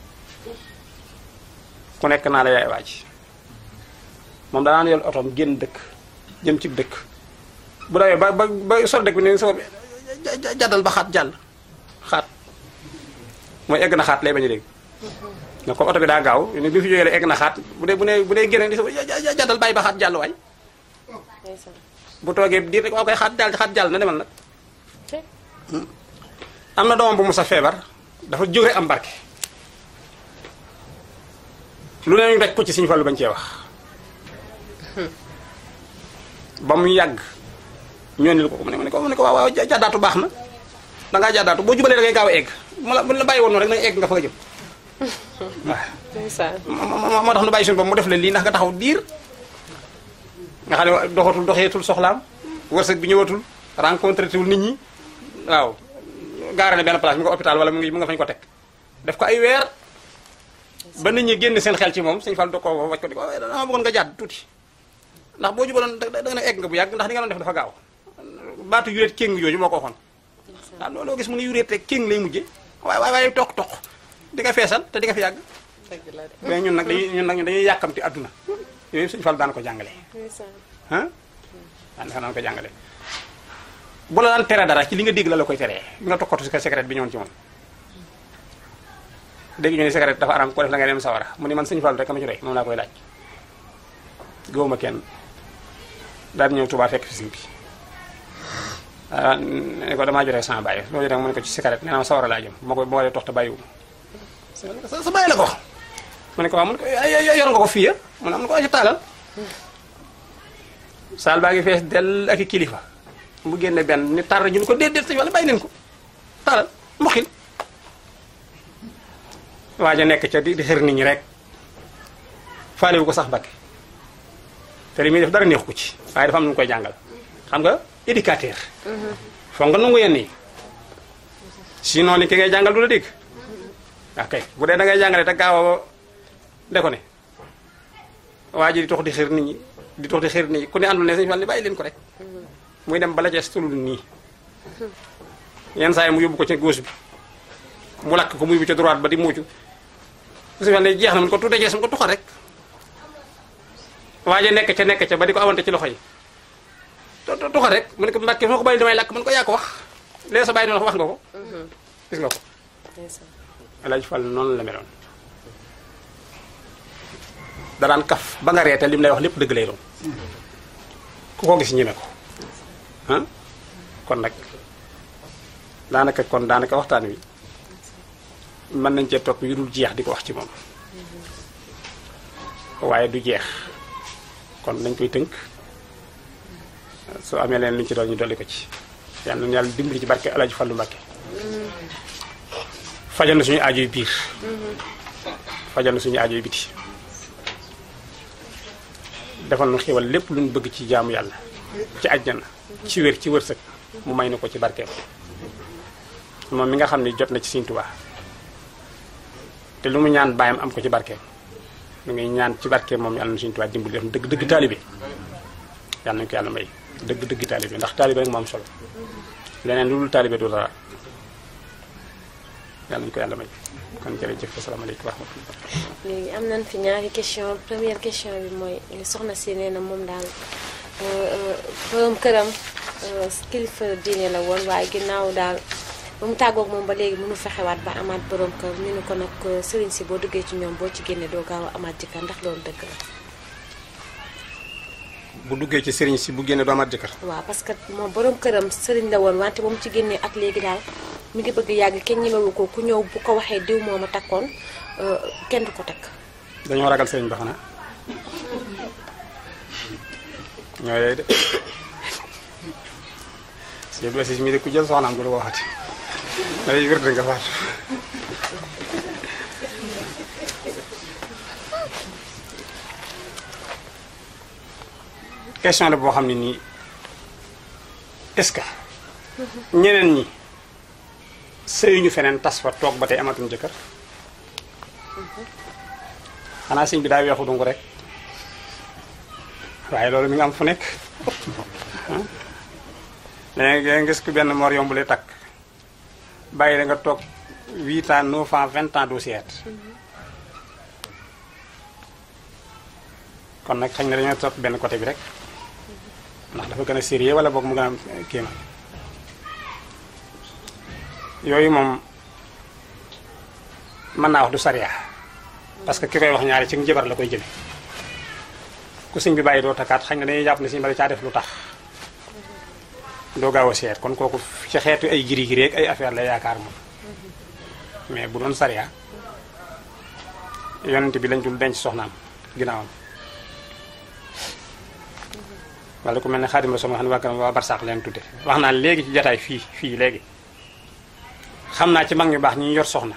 ku nekk naa la yaay waaj moom danaan yor otoom génn dëkk jëm ci dëkk bu dawee ba ba ba sol dëkk bi ne sama jàddal ba xaat jàll xaat mooy egg na xaat lay bañ a dégg nga comme oto bi daa gaaw ne bi fi jógee la egg na xaat bu dee bu ne bu dee génne di sa jàddal bàyyi ba xaat jàll waay ndeysaan bu toogee diir rek waa koy xaat jàll xaat jàll na demal nag te am na doomam bu mu sa feebar dafa jóge am barke lu ne ñu daj ko ci Sëñ Fallu bañ cee wax ba mu yàgg ñoo ni ko ko mu ne mu ne ko mu ne ko waaw waaw ja- jàddaatu baax na dangaa jàddaatu boo jubalee da ngay gaaw a egg mu la bu la bàyyi woon noonu rek na egg nga fa nga jëm waaw ndeysaan moo moo moo tax nu bàyyi suñu bopp mu def la lii ndax nga taxaw diir nga xam ne doxatul doxeetul soxlaam wërsëg bi ñëwatul rencontré tuwul nit ñi waaw gaara ne benn place mu nga hôpital wala mu ngi mu nga fañ ko teg def ko ay weer ba nit ñi génn seen xel ci moom sëñ Fall do ko wacc ko di ko dama bëggoon nga jàdd tuuti ndax boo jubaloon da da nga egg nga bu yàgg ndax li nga doon def dafa gaaw baatu yuréet kéng yooyu moo ko waxoon waaw looloo gis mu ne yuréet rek kéng lay mujje waaye waaye waaye toq toq di nga feesal te di nga fi yàgg dëgg la de mais ñun nag dañuy ñun nag ñun dañuy yàkkamti àdduna yooyu sëñ Fall daan ko jàngale ndeysaan ah daan daan ko jàngale bu la daan tere dara ci li nga dégg la la koy teree bi nga tokkatu si secret bi ñëwoon ci moom dégg ñu ne secret dafa aram ko def la nga dem sawara mu ni man sëñ Fall rek ama ci doy moom laa koy laaj gëwuma kenn daal di ñëw Tuubaa fekk fi sëñ bi ah ne ko damaa jotee sama bàyyi loolu jotee mu ne ko ci secret nee na ma sawara laa jëm ma koy boo dee tox te bàyyiwu sa sa bàyyi la ko wax mu ne ko waaw mu ne ko ay ay yor nga ko fii ya mu ne am na ko ay taalal saal baa ngi fees dell ak i kilifa mu génne benn ni tar ñu ne ko déedéet sëñ wala bàyyi leen ko taalal mboxil waaj a nekk ca di di xër nit ñi rek faalewu ko sax bakke te li muy def dara neex ko ci waaye dafa am nu mu koy jàngal xam nga éducateur foog nga nangu yenn yi sinon ni ki ngay jàngal du la dégg waaw kay bu dee da ngay jàngale te gaaw a de ko ne waa ji di tox di xër nit ñi di tox di xër nit ñi ku ne àndul ne sëñ Fall ni bàyyi leen ko rek muy dem bala jees tulul nii yenn saa yi mu yóbbu ko ci gauche bi mu lakk ko muy bu ci droite ba di muucu sëñ Fall ne jeex na mun ko tuddee jees mu ko tuxal rek waa ji nekk ca nekk ca ba di ko awante ci loxo yi tu- tu- tuxal rek mu ne ko mbàkke soo ko bàyyi damay lakk mun ko yaa ko wax léegi sa bàyyi noonu wax nga ko gis nga ko ndeysaan Alaaji Fall noonu la meloon daraan kaf ba nga reete lim lay wax lépp dëgg lay doon ku ko gis ñeme ko ah kon nag daanaka kon daanaka waxtaan wi mën nañ cee topp yu dul jeex di ko wax ci moom waaye du jeex kon nañ koy tënk soo amee leen luñ ci doon ñu dolli ko ci yal na yàlla dimbali ci barke Alaaji Fallu Mbàkke fajal na suñu aajoy biir fajal na suñu aajoy biti defal nu xéwal lépp lu ñu bëgg ci jaamu yàlla ci àjjana ci wér ci wërsëg mu may na ko ci barkeem moom mi nga xam ne jot na ci Sëñ Tuubaa te lu mu ñaan baayam am ko ci barkeem lu ngi ñaan ci barkeem moom yàlla na Sëñ Tuubaa dimbali def dëgg dëgg taalibe yàlla nañu ko yàlla may dëgg dëgg taalibe ndax taalibe rek moo am solo leneen lu dul taalibe du dara yàlla nañu ko yàlla may kon jërëjëf asalaamaaleykum wa rahmatulah. léegi am nañ fi ñaari question première question bi mooy soxna si nee na moom daal borom këram euh, kilifa diine la woon waaye ginnaaw daal ba mu tàggoog moom ba léegi mënu fexewaat ba amaat borom kër ñu ne ko nag euh, sëriñ si boo duggee ci ñoom boo ci génnee doo gaaw a amaat jëkkër ndax loolu dëgg la. bu duggee ci sëriñ si bu génne doo amaat jëkkër. waaw parce que moom borom këram sëriñ la woon wante ba mu ci génnee ak léegi daal mi ngi bëgg yàgg kenn ñemewu ko ku ñëw bu ko waxee diw moo ma takkoon euh, kenn du ko takk. dañoo ragal sëriñ ba xanaa ñoo yooyu de si yëpp si mi de ku jël soxnaam du la ko waxati day wér nga faatu question la boo xam ne nii est-ce que ñeneen ñi sëyuñu feneen tas fa toog ba tey amatuñ jëkkër xanaa sëñ bi daa weexu dungu rek waaye loolu mi nga am fu nekk léegi nga gis ku benn mor yombule takk bàyyi da nga toog 8 ans 9 ans 20 ans doo seet kon nag xañ na dañoo topp benn côté bi rek ndax dafa gën a sérieux wala boog mu gën a kéema yooyu moom mën naa wax du sariya parce que ki koy wax ñaari ci njabar la koy jële ku sëñ bi bàyyi doo takkaat xañ na dañuy jàpp ne sëñ bari caa def lu tax doo gaaw a seet kon kooku ci xeetu ay giri giri ak ay affaire la yaakaar moom mais bu doon sariya yonent bi lañ dul denc soxnaam ginnaawam wala ku mel ne xaadim rasul xam ne waa kanam waa barsaax leen tudde wax naa léegi ci jataay fii fii léegi xam naa ci mag ñu baax ñi yor soxna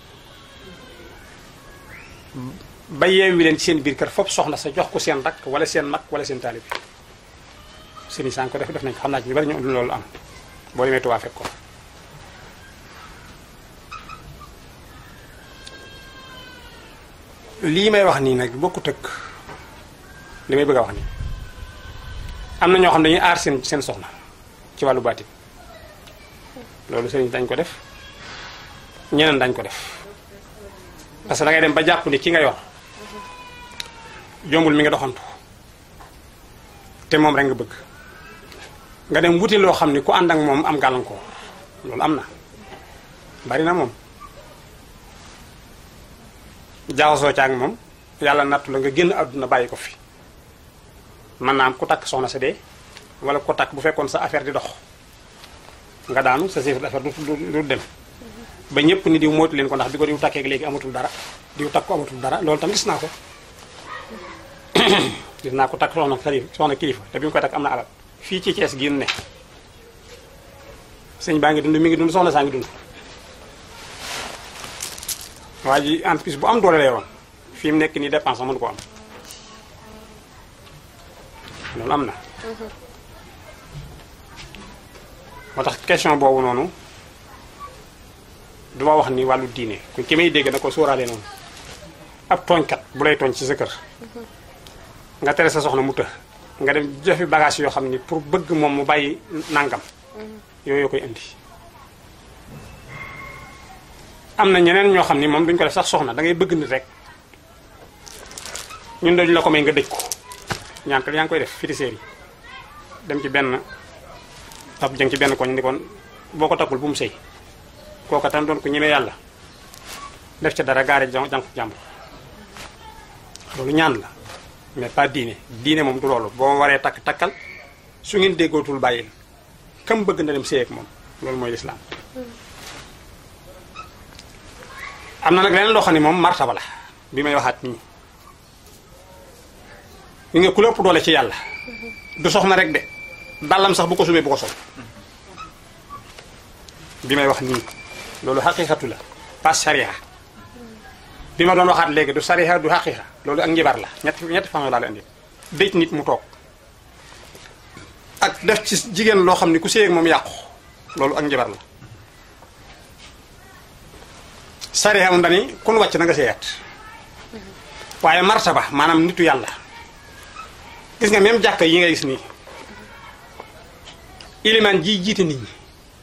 ba yeewi leen ci seen biir kër foofu soxna sa jox ko seen rakk wala seen mag wala seen taalib sëriñ saan ko def def nañ ko xam naa ci ñu bari ñu loolu am boo demee Tuubaa fekk ko lii may wax nii nag bokkut ak li may bëgg a wax nii am na ñoo xam ne dañuy aar seen seen soxna ci wàllu baatin loolu sëriñ dañ ko def ñeneen dañ ko def parce que da ngay dem ba jàpp ni ki nga yor jombul mi nga doxantu te moom rek nga bëgg nga dem wuti loo xam ni ku ànd ak moom am gàllankoor loolu am na bari na moom jaxasoo ca ak moom yàlla nattu la nga génn àdduna bàyyi ko fi mën naa am ku takk soxna sa dee wala ku takk bu fekkoon sa affaire di dox nga daanu sa chiffre d'affaires du du dem ba ñëpp ni diw moytu leen ko ndax bi ko diw takkee léegi amatul dara diw takk ko amatul dara loolu tam gis naa ko gis naa ko takk soxna xalif soxna kilifa te bi mu koy takk am na alal fii ci Cees gi ne sëñ baa ngi dund mi ngi dund soxna saa ngi dund waa ji entreprise bu am doole lay woon fi mu nekk nii dépense mënu ko am loolu am na moo tax question boobu noonu duma wax ni wàllu diine ku ki may dégg na ko sóoraale noonu ab tooñkat bu lay tooñ ci sa kër nga tere sa soxna mu të nga dem jofi bagage yoo xam ni pour bëgg moom mu bàyyi nangam yooyu yoo koy indi am na ñeneen ñoo xam ni moom duñ ko def sax soxna da ngay bëgg nit rek ñun dañu la ko may nga dëj ko ñaan kat yaa ngi koy def féticheur yi dem ci benn ab jëng ci benn koñ ni kon boo ko takkul bu mu sëy kooka tam doon ko ñemee yàlla def ca dara gaare jànq jàmbur loolu ñaan la mais pas diine diine moom du loolu boo waree takk takkal su ngeen déggootul bàyyil kam bëgg na dem sëy ak moom loolu mooy lislaam am na nag leneen loo xam ne moom martaba la bi may waxaat nii ñu nga ku lépp doole ci yàlla du soxna rek de dàllam sax bu ko sumee bu ko sol bi may wax nii loolu xaqiiqatu la pas sariya bi ma doon waxaat léegi du sariya du xaqiiqa loolu ak njibar la ñetti ñetti façon laa la indi dëj nit mu toog ak def ci jigéen loo xam ne ku séy ak moom yàqu loolu ak njibar la sariya moom dani kun wàcc na nga séyaat waaye martaba maanaam nitu yàlla gis nga même jàkka yi nga gis nii ilimaan ji jiite nit ñi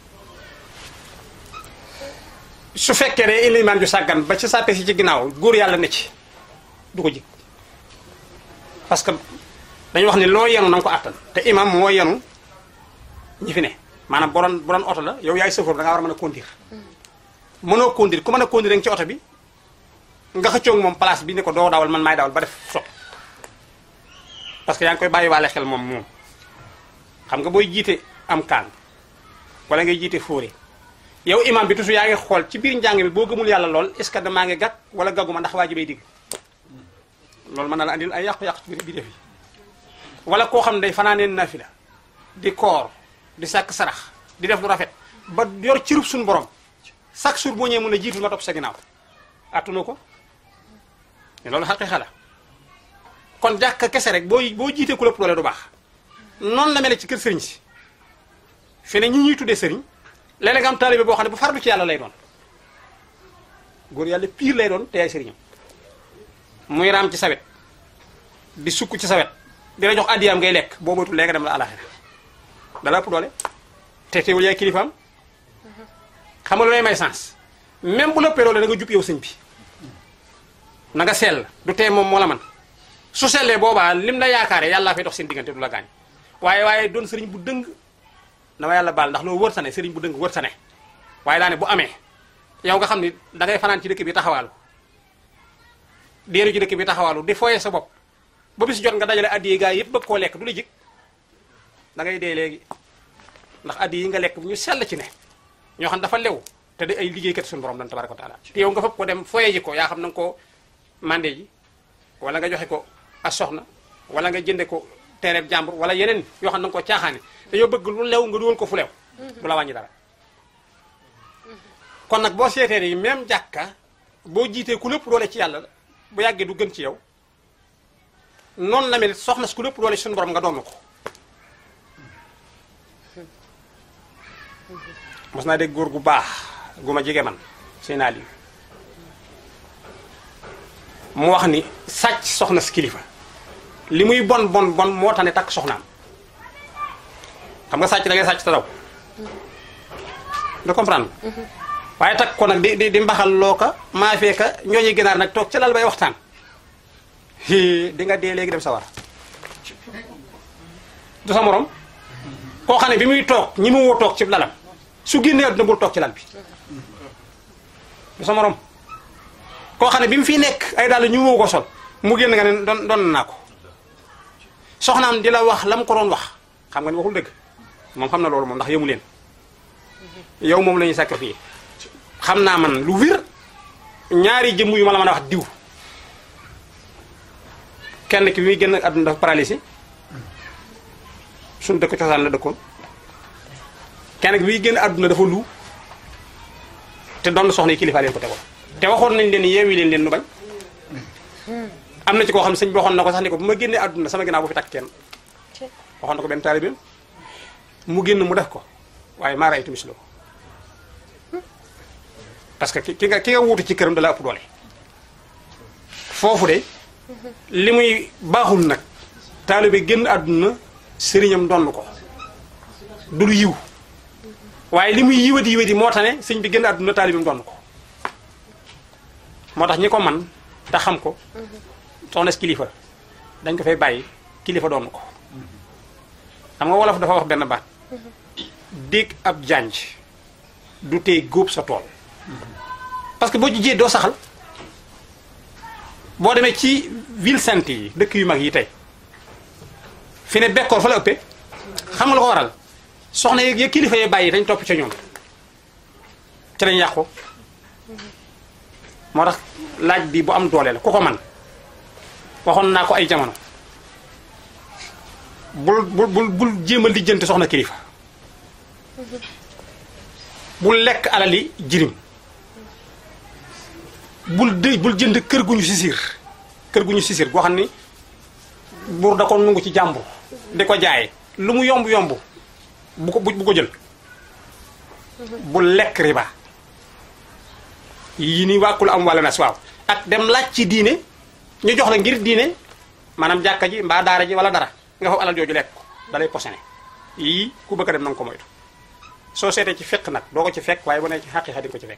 su fekkee ne ilimaan ju sàggan ba ci sàppe si ci ginnaaw góor yàlla ne ci du ko jig parce que dañu wax ni loo yenu na nga ko àttan te imam moo yenu ñi fi ne maanaam bu doon bu doon oto la yow yaay sëfoor da ngaa war a mën a conduire mënoo conduire ku mën a conduire nga ci oto bi nga xëccoog moom place bi ne ko doo dawal man maay dawal ba def sot parce que yaa ngi koy bàyyi waale xel moom moom xam nga booy jiite am kaan wala ngay jiite fóore yow imam bi toujours yaa ngi xool ci biir njàng bi boo gëmul yàlla lool est ce que damaa ngi gàgg wala gagguma ndax waa ji bay digg loolu mën na la andil ay yàqu-yàqu ci biir def yi wala koo xam ne day fanaaneen nafila di koor di sàkk sarax di def lu rafet ba yor cirub suñu borom chaque jour boo ñëwee mën a jiitu nga topp sa ginnaaw attuna ko loolu xaqiiqa la kon jàkka kese rek boo boo jiitee ku lépp doole du baax noonu la mel ci kër sëriñ si fi ne ñi ñuy tuddee sëriñ léeg-léeg nga am taalibe boo xam ne bu farlu ci yàlla lay doon góor yàlla pire lay doon te yaay sëriñam muy raam ci sawet di sukk ci sawet di la jox addiyaam ngay lekk boo moytul léegi dem la alaxira dala ëpp doole te teewul yaay kilifaam xam nga lu lay may sens même bu lëppee doole da nga jub yow sëñ bi na nga sell du tee moom moo la man su sellee boobaa lim la yaakaare yàllaa fay dox seen diggante du la gaañ waaye waaye doon sëriñ bu dëng na ma yàlla baal ndax loolu wër sa ne sëriñ bu dëng wër sa ne waaye daa ne bu amee yow nga xam ni da ngay fanaan ci dëkk bi taxawaalu deeru ci dëkk bi taxawaalu di foye sa bopp ba bis jot nga dajale addiye gaa yëpp bëgg koo lekk du la jig da ngay dee léegi ndax addiye yi nga lekk ñu sell ci ne ñoo xam dafa lew te di ay liggéeykat suñu borom lan tabaraka wa taala te yow nga fëpp ko dem foye ji ko yaa xam na nga ko mandé ji wala nga joxe ko a soxna wala nga jënde ko tereeb jàmbur wala yeneen yoo xam na nga ko caaxaane dañoo bëgg lu lew nga dugal ko fu lew du la wàññi dara kon nag boo seetee ni même jàkka boo jiitee ku lépp doole ci yàlla bu yàggee du gën ci yow noonu la mel soxna si ku lépp doole suñu borom nga doon ko mos naa dégg góor gu baax gu ma jege man seen ali mu wax ni sàcc soxna si kilifa li muy bon bon bon moo tax ne takk soxnaam xam nga sàcc da ngay sàcc te daw da comprendre waaye takk ko nag di di di mbaxal loo ka maa feeka ñooñu gënaar nag toog ca lal bay waxtaan hi di nga dee léegi dem sa war du sa morom koo xam ne bi muy toog ñi mu woo toog ci lalam su génnee adduna bul toog ci lal bi du sa morom koo xam ne bi mu fi nekk ay daal ñu woo ko sol mu génn nga ne doon doon naa ko soxnaam di la wax la mu ko doon wax xam nga ni waxul dëgg moom xam na loolu moom ndax yëmu leen yow moom la ñuy sacrifier xam naa man lu wér ñaari jëmm yu ma la mën a wax diw kenn ki bi muy génn àdduna dafa paralysé suñu dëkk cosaan la dëkkoon kenn ki bi muy génn àdduna dafa lu te doon soxna yi kilifa leen ko tegoon te waxoon nañ leen yeewi leen leen nu bañ am na ci koo xam ne sëñ bi waxoon na ko sax ni ko bu ma génnee àdduna sama ginnaaw bu fi takk kenn waxoon na ko benn taalibeem mu génn mu def ko waaye maa raytu mislo parce que ki nga ki nga wuutu ci këram dala ëpp doole foofu de li muy baaxul nag taalibe génn àdduna sëriñam donn ko du lu yiw waaye li muy yiwadi yiwadi moo tax ne sëñ bi génn àdduna taalibeem donn ko moo tax ñi ko man te xam ko soxna si kilifa dañ ko fay bàyyi kilifa doon ko xam nga wolof dafa wax benn baat dégg ab janj du tey góob sa tool parce que boo ci jiyee doo saxal boo demee ci ville sainte yi dëkk yu mag yi tey fi ne bekkoor fa la ëppee xam nga la ko waral soxna yeeg ya kilifa yee bàyyi dañ topp ca ñoom ci lañ yàqu moo tax laaj bi bu am doole la ku ko man waxoon naa ko ay jamono bul bul bul bul jéem a lijjanti soxna kilifa bul lekk alali jirim bul dëy bul jënd kër gu ñu sisir kër gu ñu sisir goo xam ni buur da ko nungu ci jàmbur di ko jaay lu mu yomb yomb bu ko bu ko jël bul lekk riba yi ni wàkkul am wala nas waaw ak dem laaj ci diine ñu jox la ngir diine maanaam jàkka ji mbaa daara ji wala dara nga foofu alal jooju lekk ko dalay posone yii ku bëgg a dem na nga ko moytu soo seetee ci fekk nag doo ko ci fekk waaye bu ne ci xaqiiqa di ko ci fekk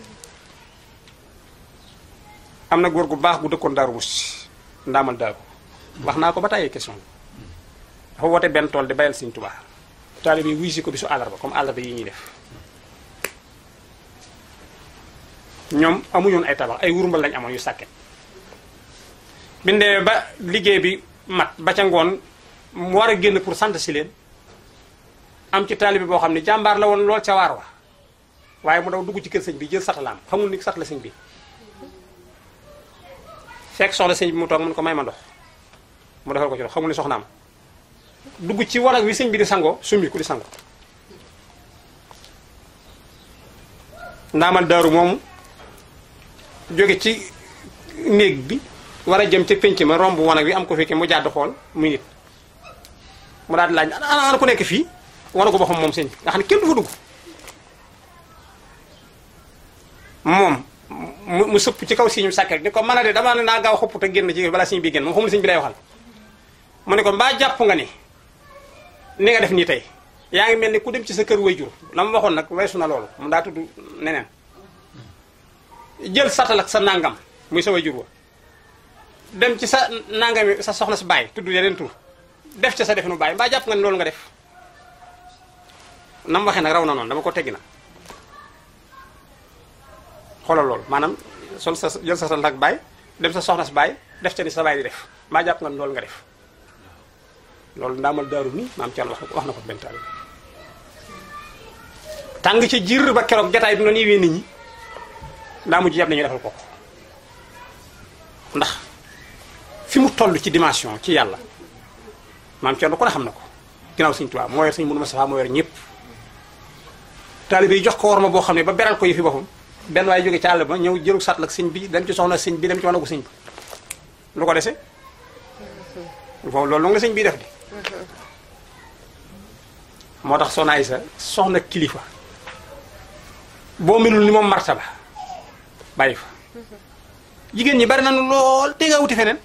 am na góor gu baax gu dëkkoon daaru mus ndaamal daaru wax naa ko ba tàyyee question dafa woote benn tool di bayal Sëriñ Tuubaa taalibe yi wuy si ko bisu àllarba comme àllarba yi ñuy def ñoom amuñoon ay tabax ay wurmbal lañ amoon yu sàkket bindee ba liggéey bi mat ba ca ngoon mu war a génn pour sant si leen am ci taalibe boo xam ne jàmbaar la woon lool ca waar wa waaye mu daw dugg ci kër sëñ bi jël satalaam xamul ni sat la sëñ bi fekk soxla sëñ bi mu toog mun ko may ma ndox mu defal ko ci ndox xamul ni soxnaam dugg ci wanag wi sëñ bi di sangoo summi ku di sango ndaamal daaru moomu jóge ci néeg bi war a jëm ca pénc ma romb wanag wi am ko fekkee mu jàdd xool muy nit mu daal di laaj ana ana ku nekk fii wanagu boppam moom sëñ bi nga xam ne kenn du fa dugg moom mu mu sëpp ci kaw siñu sàkket ni ko mën a de damaa ne naa gaaw xopp te génn ci balaa siñ bi génn moom xamul siñ bi lay waxal mu ne ko mbaa jàpp nga ni ni nga def nii tey yaa ngi mel ni ku dem ci sa kër wayjur la ma waxoon nag weesu na loolu mu daa tudd neneen jël satal ak sa nangam muy sa wayjur wa dem ci sa nangami sa soxna si bàyyi tudd yeneen tur def ca sa definu bàyyi mbaa jàpp nga ni loolu nga def nam waxee nag raw na noonu dama ko teggi na xoolal loolu maanaam sol sa jël sa satal ak bàyyi dem sa soxna si bàyyi def ca ni sa bàyyi di def maa jàpp nga loolu nga def loolu ndaamal daaru nii maam Thierno wax na ko wax na ko benn taal tàng ci jiir ba keroog jataay bi noonu yewee nit ñi ndaa mujj yàpp nañu defal ko ndax fi mu toll ci dimension ci yàlla maam Thierno ko ne xam na ko ginnaaw Sëñ Tuubaa moo yor Sëñ Mourou Moustapha moo yor ñëpp taalibe yi jox ko war ma boo xam ne ba beral ko yi fi boppam benn waaye jóge ci àll ba ñëw jëlu sàtt ak sëñ bi dem ci soxna sëñ bi dem ci wanagu sëñ bi lu ko dese foofu loolu nga sëñ bi def di moo tax soxna Aysa soxna kilifa boo melul ni moom martaba bàyyi fa jigéen ñi bari nañu lool te nga wuti feneen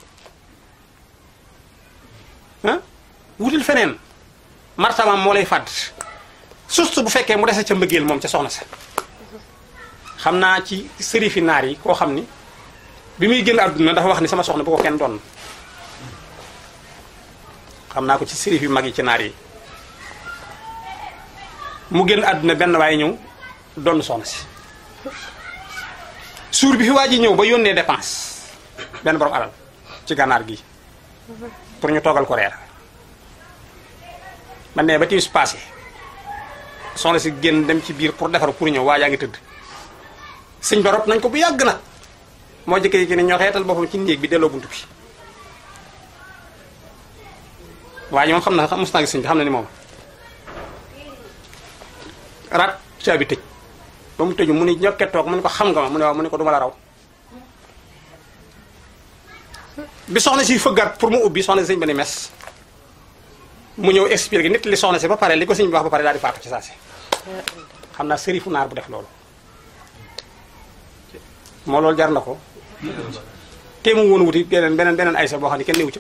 ah wutil feneen martabaam moo lay fàdd surtout bu fekkee mu dese ca mbëggeel moom ca soxna sa xam naa ci sërifi naar yi koo xam ni bi muy génn àdduna dafa wax ni sama soxna bu ko kenn doon xam naa ko ci sërif yu mag yi ci naar yi mu génn àdduna benn waaye ñëw doon soxna si suur bi fi waa ji ñëw ba yónnee dépense benn borom alal ci gànnaar gi pour ñu toggal ko reer man ne ba timis passé soxna si génn dem ci biir pour defar pour ñëw waa jaa ngi tëdd sëñ ba rob nañ ko bu yàgg nag moo jëkkee ki ne ñoo xeetal boppam ci néeg bi delloo buntu bi waa ji moom xam na xam mos naa gis sëñ bi xam na ni moom rat caabi tëj ba mu tëju mu ni ñokke toog mu ne ko xam nga ma mu ne waaw mu ne ko duma la raw bi soxna si fëggaat pour mu ubbi soxna si sëñ ba ni mes mu ñëw expliqué nit li soxna si ba pare li ko sëñ bi wax ba pare daal di faatu ci saa si xam naa sërifu naar bu def loolu moo loolu jar na ko te mu woon wuti beneen beneen beneen aysa boo xam ne kenn newu ca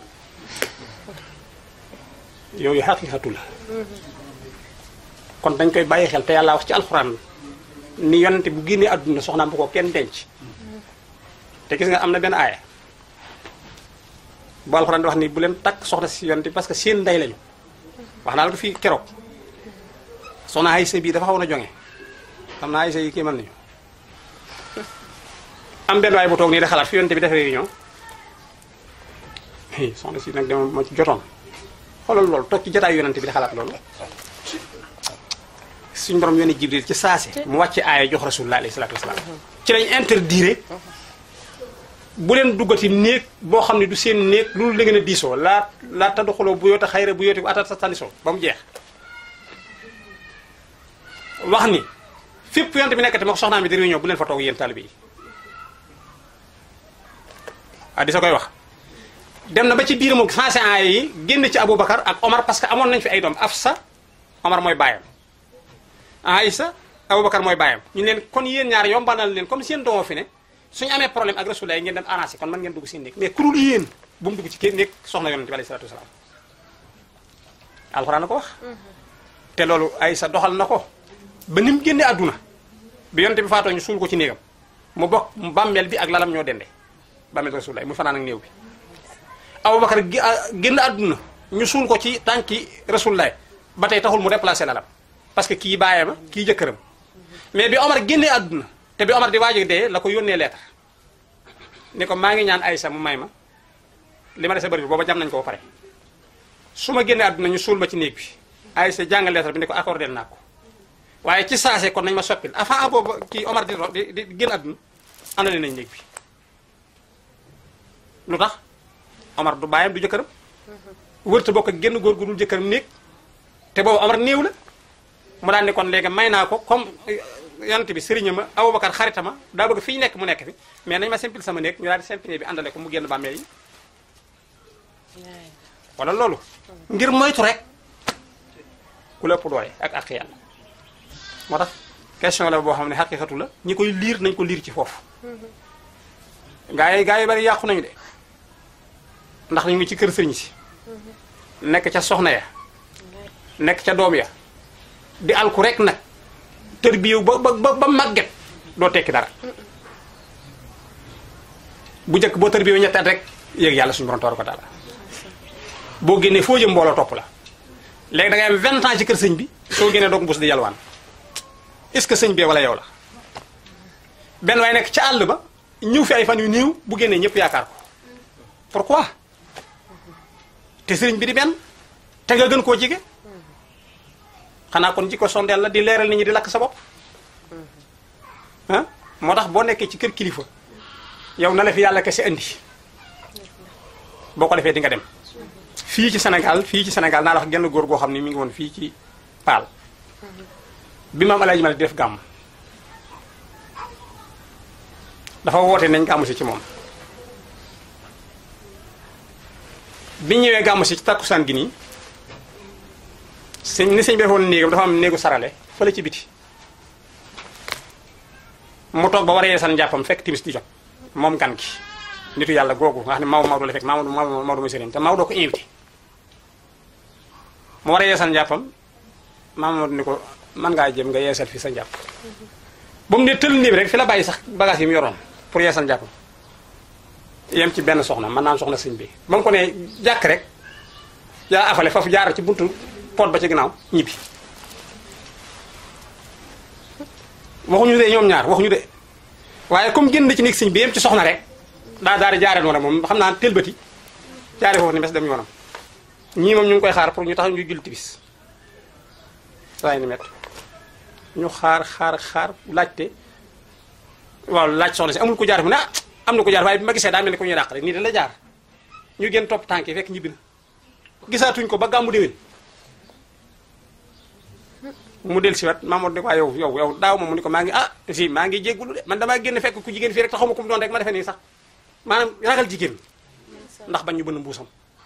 yooyu xaqiqatu la kon dañ koy bàyyi xel te yàlla wax ci alxuraan ni yonente bu génnee àdduna soxnaam bu ko kenn denc te gis nga am na benn aaya bu alxuraan di wax ni bu leen takk soxna si yonente parce que seen ndey lañu wax naa la ko fii keroog soxna aysa bii dafa xaw na jonge xam naa aysa yi kii mën nañu am benn waay bu toog nii da xalaat fi yonente bi def réunion soxna si nag dama ma ci jotoon xoolal loolu toog ci jotaayu yonente bi da xalaat loolu suñ borom yónni jibril ci saase mu wàcce aaya jox rasulullah alayhi salaatu wasalaam ci lañ interdire bu leen duggati néeg boo xam ne du seen néeg loolu la ngeen a diisoo laa laa tadduxuloo bu yoota xayra bu yooti bu atat sa tanisoo ba mu jeex wax ni fépp yonente bi nekkati moo ko soxnaam bi di réunion bu leen fa toog yéen taalibe yi ah di sa koy wax dem na ba ci biir moom sensé aaya yi génn ci Aboubacar ak Omar parce que amoon nañ fi ay doom Afsa Omar mooy bàyyam Aïssa Aboubacar mooy bàyyam ñu leen kon yéen ñaar yombanal leen comme seen doomoo fi ne suñu amee problème ak Rasulullah ngeen dem arrangé kon mën ngeen dugg seen néeg mais ku dul yéen bu mu dugg ci kii néeg soxna yonent bi alayhi salaatu wasalaam alxuraan na ko wax te loolu Aïssa doxal na ko ba ni mu génne àdduna bi yonent bi faatoo ñu suul ko ci néegam mu bokk bàmmeel bi ak lalam ñoo dende bàmmeel Rasulullah mu fanaan ak néew bi Aboubacar génn àdduna ñu suul ko ci tànki Rasulullah ba tey taxul mu déplacé lalam parce que kii bàyyee ma kii jëkkëram mais bi Omar génnee àdduna te bi Omar di waaj a dee la ko yónnee lettre ni ko maa ngi ñaan Aïssa mu may ma li ma dese bëri booba jam nañ ko ba pare su ma génnee àdduna ñu suul ma ci néeg bi Aïssa jàngal lettre bi ni ko accordé naa ko waaye ci saase kon nañ ma soppil avant boobu kii Omar di di di génn àdduna àndale nañ néeg bi lu tax Omar du bàyyam du jëkkëram wërta bokk ak génn góor gu dul jëkkëram néeg te boobu Omar néew la mu daan ni kon léegi may naa ko comme yonent bi sëriña ma Aboubacar xarita ma daa bëgg fi ñu nekk mu nekk fi mais nañ ma simple sama néeg ñu daal di simple bi àndale ko mu génn bàmmeel yi wala loolu ngir moytu rek ku la ëpp doole ak ak yàlla moo tax question la boo xam ne xaqiqatu la ñi koy liir nañ ko liir ci foofu gaa yi gaa yi bari yàqu nañu de ndax ñu ngi ci kër sëriñ si nekk ca soxna ya nekk ca doom ya di alku rek nag tër bi yow ba ba ba màgget doo tekki dara bu njëkk boo tër bi yow ñetti at rek yéeg yàlla suñu borom toor ko daala boo génnee foo jëm mbooloo topp la léegi da ngay am 20 ans ci kër sëñ bi soo génnee doog mbus di yalwaan est-ce que sëñ bee wala yow la benn waaye nekk ca àll ba ñëw fi ay fan yu néew bu génnee ñëpp yaakaar ko pourquoi te sëriñ bi di benn te nga gën koo jige xanaa kon jikko sondeel la di leeral nit ñi di lakk sa bopp ah moo tax boo nekkee ci kër kilifa yow na la fi yàlla kese indi boo ko defee di nga dem fii ci Sénégal fii ci Sénégal naa la wax genn góor goo xam ne mi ngi woon fii ci Paal bi maam Alaaji Malik di def gàmm dafa woote nañ gàmm si ci moom bi ñëwee gàmm si ci takkusaan gi nii sëñ ni sëñ bi defoon néegam dafa am néegu sarale fële ci biti mu toog ba war a yeesal njàppam fekk timis di jot moom gan gi nitu yàlla googu nga xam ne Maodo Maodo la fekk Maodo Maodo Maodo mooy sëriñ te Maodo ko invité mu war a yeesal njàppam Maodo ni ko man ngaa jëm nga yeesal fi sa njàpp ba mu ne tël néeg rek fi la bàyyi sax bagage yi mu yoroon pour yeesal njàppam yem ci benn soxna man naan soxna sëñ bi ba mu ko ne jàkk rek yaa afale foofu jaar ci buntu pot ba ci ginnaaw ñibbi waxuñu de ñoom ñaar waxuñu de waaye comme génn ci néeg sëñ bi yem ci soxna rek daa daal di jaaree noonu moom xam naa tëlbati jaaree foofu ni mes dem yoonam ñii moom ñu ngi koy xaar pour ñu tax ñu julli tibis waaye ni met ñu xaar xaar xaar laajte waaw laaj soxna si amul ko jaar mu ne ah am na ko jaar waaye bi ma gisee daa mel ni ko ñuy dàq rek nii da la jaar ñu gën topp tànk yi fekk ñibbi na gisaatuñ ko ba gàmmu déwén mu del si wat Mamadou ne ko yow yow yow daaw moom mu ni ko maa ngi ah si maa ngi jéggulu de man damaa génn fekk ku jigéen fii rek te xaw ma ko mu doon rek ma defee nii sax maanaam ragal jigéen ndax bañ ñu bënn mbuusam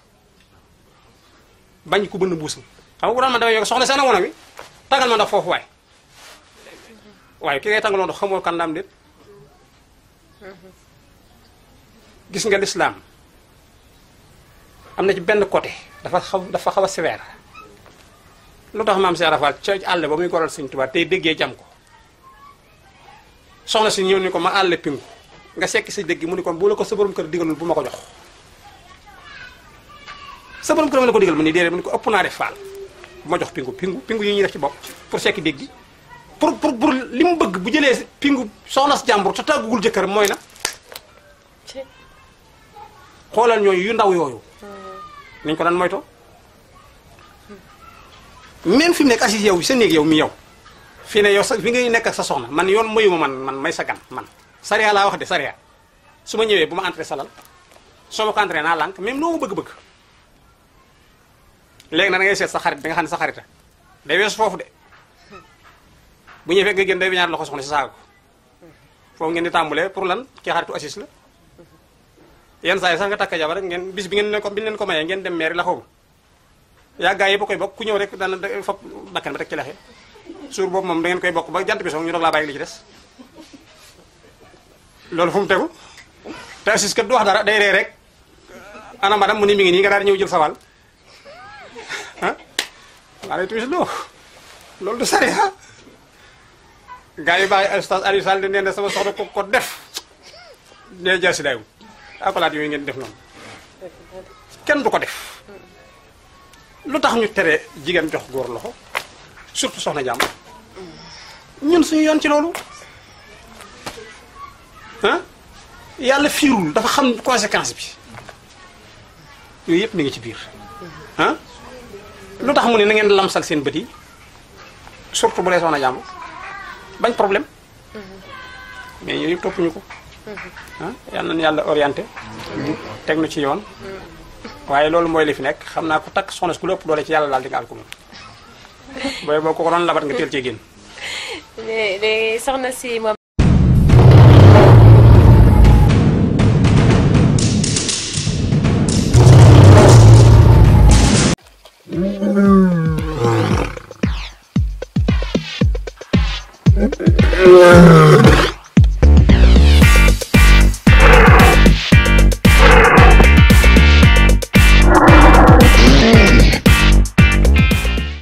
bañ ku bënn mbuusam xam nga bu doon man damay yokk soxna seen woon wi tagal ma ndax foofu waay waaye ki ngay tàngaloo ndox xamoo kan daam déet gis nga lislaam am na ci benn côté dafa xaw dafa xaw a sévère lu tax maam Cheikh Rafal ca àll ba muy goral Sëñ Tuubaa tey déggee jam ko soxna si ñëw ni ko ma àll pingu nga sekki sa dégg mu ni ko bu la ko sa borom kër digalul bu ma ko jox sa borom kër ma la ko digal mu ni déedéet mu ni ko ëpp naa def faal bu ma jox pingu pingu pingu yi ñuy def ci bopp pour sekki dégg gi pour pour pour li mu bëgg bu jëlee pingu soxna si jàmbur te tàggugul jëkkër mooy na xoolal ñooyu yu ndaw yooyu nañ ko daan moytoo même fi mu nekk assis yow sa néeg yow mi yow fii ne yow sa fi ngay nekk ak sa soxna man yoon mayu ma man man may sa gan man sariya laa wax de sariya su ma ñëwee bu ma entré salal soo ma ko entré naa lànk même loo ma bëgg-bëgg léegi na da ngay seet sa xarit bi nga xam ne sa xarita day weesu foofu de bu ñëwee fekk nga génn day ñaar loxo soxna si saaga ko foofu ngeen di tàmbalee pour lan kii xaritu assis la yenn saa yi sax nga takk jabar rek ngeen bis bi ngeen leen ko bi leen ko mayee ngeen dem meeri la xaw yaa gaa yi ba koy bokk ku ñëw rek dana fop bakkan ba rek ci laxe suur boobu moom da ngeen koy bokk ba jant bi soog ñu doog laa bàyyi li ci des loolu fu mu tegu te assis kat du wax dara day ree rek ana madame mu ni mi ngi nii nga daal di ñëw jël sa wàll ah maa lay tuuti loo loolu du sari ah gaa yi bàyyi ustaz Aliou Sall di nee na sama soxna ko ko def nee jar si dayu akolaat yooyu ngeen def noonu kenn du ko def lu tax ñu tere jigéen jox góor loxo surtout soxna jàmm ñun suñu yoon ci loolu ah yàlla fiirul dafa xam conséquence bi yooyu yëpp mi ngi ci biir ah lu tax mu ne na ngeen lamsal seen bët yi surtout bu dee soxna jàmm bañ problème mais yooyu yëpp toppuñu ko ah yal nañu yàlla orienté teg nu ci yoon waaye loolu mooy li fi nekk xam naa ku takk soxna si ku lépp doole ci yàlla daal di nga àl ko moom booy boo ko ko doon labat nga teel cee génn léegi soxna si moom Yeah.